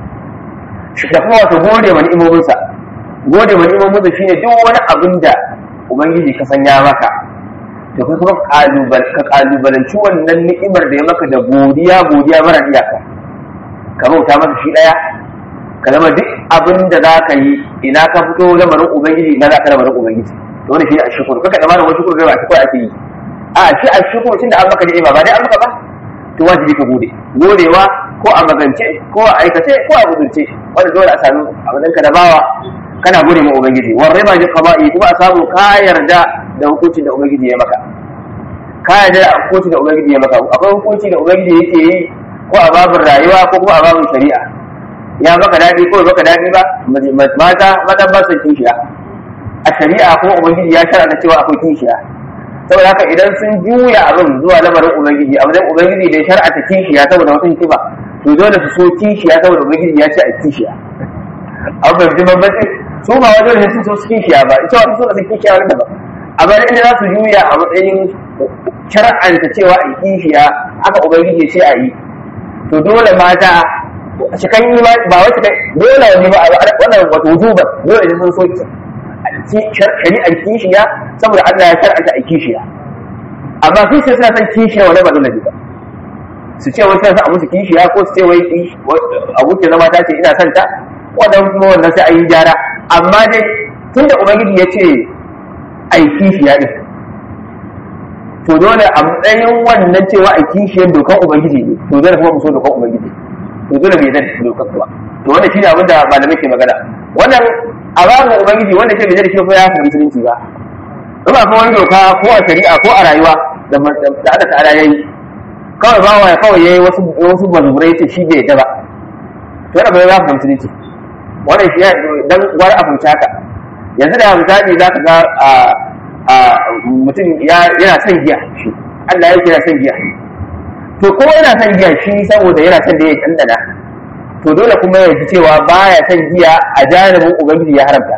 da kuma wato gode wa ni'imominsa gode wa ni'imominsa shine duk wani abin da ubangiji ka sanya maka to kai kuma ka kalubalanci wannan ni'imar da ya maka da godiya godiya mara iyaka ka bauta masa shi daya ka zama duk abin da za ka yi ina ka fito lamarin ubangiji na za ka lamarin ubangiji to wani shi ne a shukuru kaka da malamin shukuru kai ba shi ake yi a shi a shukuru tun da an maka ni'ima ba dai an maka ba to wajibi ka gode godewa ko a magance ko a aikace ko a gudunce wanda dole a sami abin ka da bawa kana gode ma ubangiji war riba ji qaba'i kuma a samu ka yarda da hukuncin da ubangiji ya maka ka yarda da hukuncin da ubangiji ya maka akwai hukunci da ubangiji yake yi ko a babin rayuwa ko kuma a babin shari'a ya maka daɗi ko maka daɗi ba mata mata ba su kishiya a shari'a kuma ubangiji ya shara da cewa akwai kishiya saboda haka idan sun juya abin zuwa lamarin ubangiji abin ubangiji da ya shar'ata kishiya saboda wata hikima to dole su so kishiya saboda ubangiji ya ce a kishiya an fahimci bambanci su ba wajen da sun so su kishiya ba ita wata so da su kishiya wani daban amma inda za su juya a matsayin shar'anta cewa a kishiya haka ubangiji ya ce a yi to dole mata cikan yi ba wai cikan dole wani ba wannan wato wujuban dole ne sun so shari'ar kishiya saboda Allah ya shar'anta a kishiya amma su sai suna son kishiya wani ba dole ba su ce wai sai a musu kishiya ko su ce wai abokin zama ta ce ina son ta wannan kuma wannan sai an yi gyara amma dai tunda ubangiji ya ce a yi kishiya din to dole a matsayin wannan cewa a kishiyar dokan ubangiji ne to dole kuma mu so dokan ubangiji to dole bai zai dokan ba to wannan shine abin da malamai ke magana wannan a babin ubangiji wanda ke bai zai shi ko ya fahimci musulunci ba ba fa wani doka ko a shari'a ko a rayuwa da da aka ta'ala yayi kawai ba wa kawai yayi wasu wasu mazurai ce shi bai yadda ba to wannan bai za ka musulunci wannan shi dan gwar a fahimci haka yanzu da misali za ka ga mutum yana son giya shi Allah ya kira son giya to ko yana son giya shi saboda yana son da ya dandana to dole kuma ya ji cewa baya son giya a janibin ubangiji ya haramta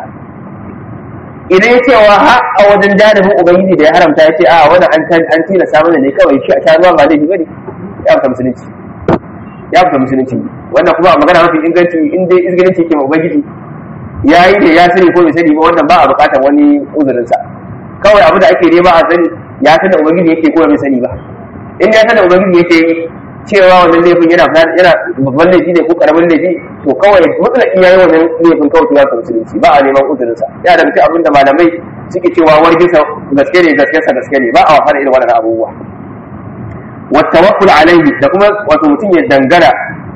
idan ya cewa ha a wajen janibin ubangiji da ya haramta ya ce a wannan an an tina samun ne kawai shi a sha ruwa ba laifi bane ya fita musulunci ya fita musulunci wannan kuma a magana mafi inganci in dai izgilinci yake ma ubangiji ya yi da ya sani ko bai sani ba wannan ba a bukatar wani uzurinsa kawai abu da ake nema a sani ya san da ubangiji yake ko bai sani ba in ya san da ubangiji yake yi cewa wannan laifin yana yana babban laifi ne ko karamin laifi to kawai mutlaqin yayi wannan laifin kawai ya san musulunci ba a neman uzurin sa ya da mutum abin da malamai suke cewa wargisa gaske ne gaske sa gaske ne ba a wafara irin wannan abubuwa wa tawakkul alaihi da kuma wato mutum ya dangana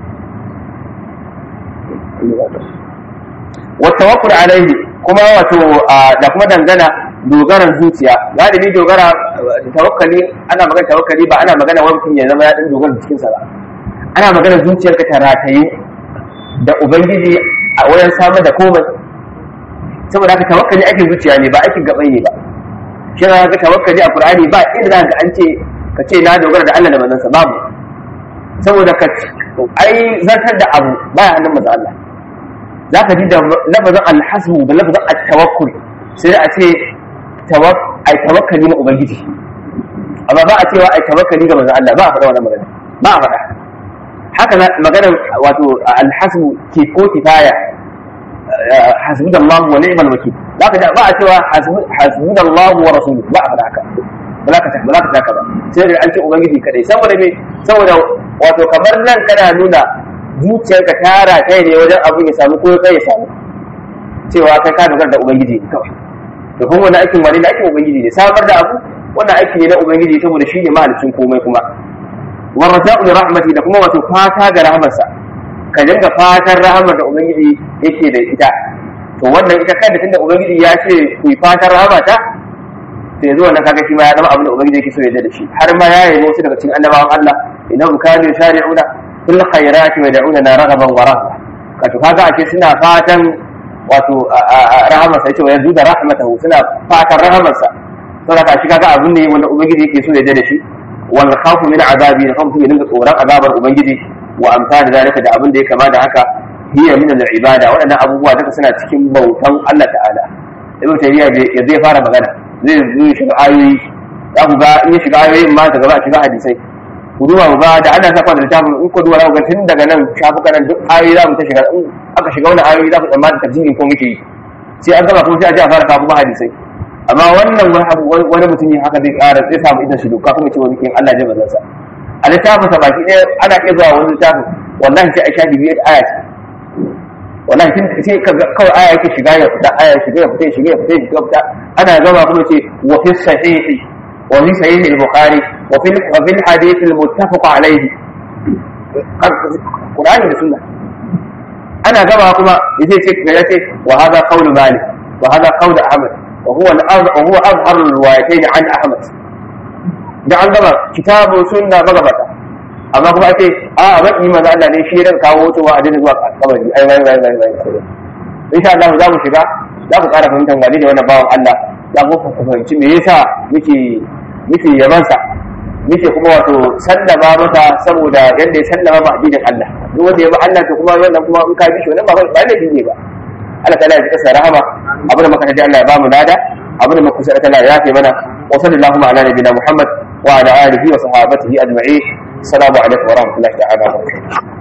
wa tawakkul alaihi kuma wato da kuma dangana dogaran zuciya galibi dogara tawakkali ana magana tawakkali ba ana magana wani mutum ya zama ya dan dogara cikin sa ba ana magana zuciyarka ta rataye da ubangiji a wajen samar da komai saboda haka tawakkali aikin zuciya ne ba aikin gabai ne ba shi na ga tawakkali a Qur'ani ba inda za ka an ce ka ce na dogara da Allah da manzansa babu saboda ka ai zartar da abu baya hannun manzo Allah za ka ji da lafazin alhasbu da lafazin at-tawakkul sai a ce ai tawakkali ma ubangiji amma ba a cewa ai tawakkali ga manzo Allah ba a faɗa wannan magana ba a faɗa haka maganar wato alhasbu ke ko kifaya hasbunallahu wa ni'mal wakil zaka ji ba a cewa hasbunallahu wa rasuluhu ba a faɗa haka ba za ka ba za ka taka ba sai da an ce ubangiji kadai saboda me saboda wato kamar nan kana nuna zuciyarka tara kai ne wajen abin ya samu ko kai ya samu cewa kai ka dogara da ubangiji ne kawai to kuma wannan aikin wani da aikin ubangiji ne samar da abu wannan aiki ne na ubangiji saboda shi ne mahalicin komai kuma warraja'u li rahmati da kuma wato fata ga rahmarsa ka dinga fatan rahmar da ubangiji yake da ita to wannan ita kai da tunda ubangiji ya ce ku yi fatan rahmata to yanzu wannan kaga shi ma ya zama abin da ubangiji yake so ya da shi har ma ya yi wasu daga cikin annabawan Allah innahu kanu yusari'una fil khairati wa yad'una raghaban wa rahma kato kaga ake suna fatan wato rahamarsa yace wa yanzu da rahmatahu suna fatan rahamarsa saboda ka shi kaga abin ne wanda ubangiji yake so ya da shi wal khawfu min azabi da kuma dinga tsoron azabar ubangiji wa amsal zalika da abin da ya kama da haka hiya min al ibada waɗannan abubuwa duka suna cikin bautan Allah ta'ala ibn tayyiba ya zai fara magana zai zo shiga ayoyi za ku ga in ya shiga ayoyin ma daga ba a shiga hadisai ku duba mu ga da ana saka da littafin in ku duba za ku ga tun daga nan shafukan nan duk ayoyi za mu ta shiga in aka shiga wani ayoyi za ku tsammani tafsirin ko muke yi sai an gama kuma sai a ji a fara kawo kuma hadisai amma wannan wani mutum ne haka zai ƙara zai samu idan shi doka kuma ce wani kin Allah ya bazansa a littafin sa baki ɗaya ana iya zuwa wani littafin wallahi sai a sha bibiyar aya ce wallahi tun sai ka kawai aya yake shiga ya fita aya shiga ya fita shiga ya fita shiga ya fita ana gama kuma ce wa fi sahihi wa fi sahihi al-bukhari wa fi wa fi al-hadith al-muttafaq alayhi Qur'ani da sunna ana gama kuma yace ce ga yace wa hadha qawlu malik wa hadha qawlu ahmad وهو وهو اظهر الروايتين عن احمد da an gaba kitabu sunna magabata amma kuma ake a ban yi maza Allah ne shi ran kawo wato wa adina zuwa kabari ai wai wai wai wai insha Allah za mu shiga za ku ƙara fahimtar wani da wannan bawan Allah za ku fahimci me yasa muke muke yaban sa muke kuma wato sallama masa saboda yadda ya sallama ba addinin Allah duk wanda ya ba Allah to kuma wannan kuma in ka bi shi wannan ba ba laifi ne ba Allah ta'ala ya kasa rahama abin da muka tafi Allah ya bamu lada abin da muka kusa Allah ya yafe mana wa sallallahu ala nabiyina Muhammad wa ala alihi wa sahabatihi ajma'in assalamu alaikum wa rahmatullahi ta'ala wa barakatuh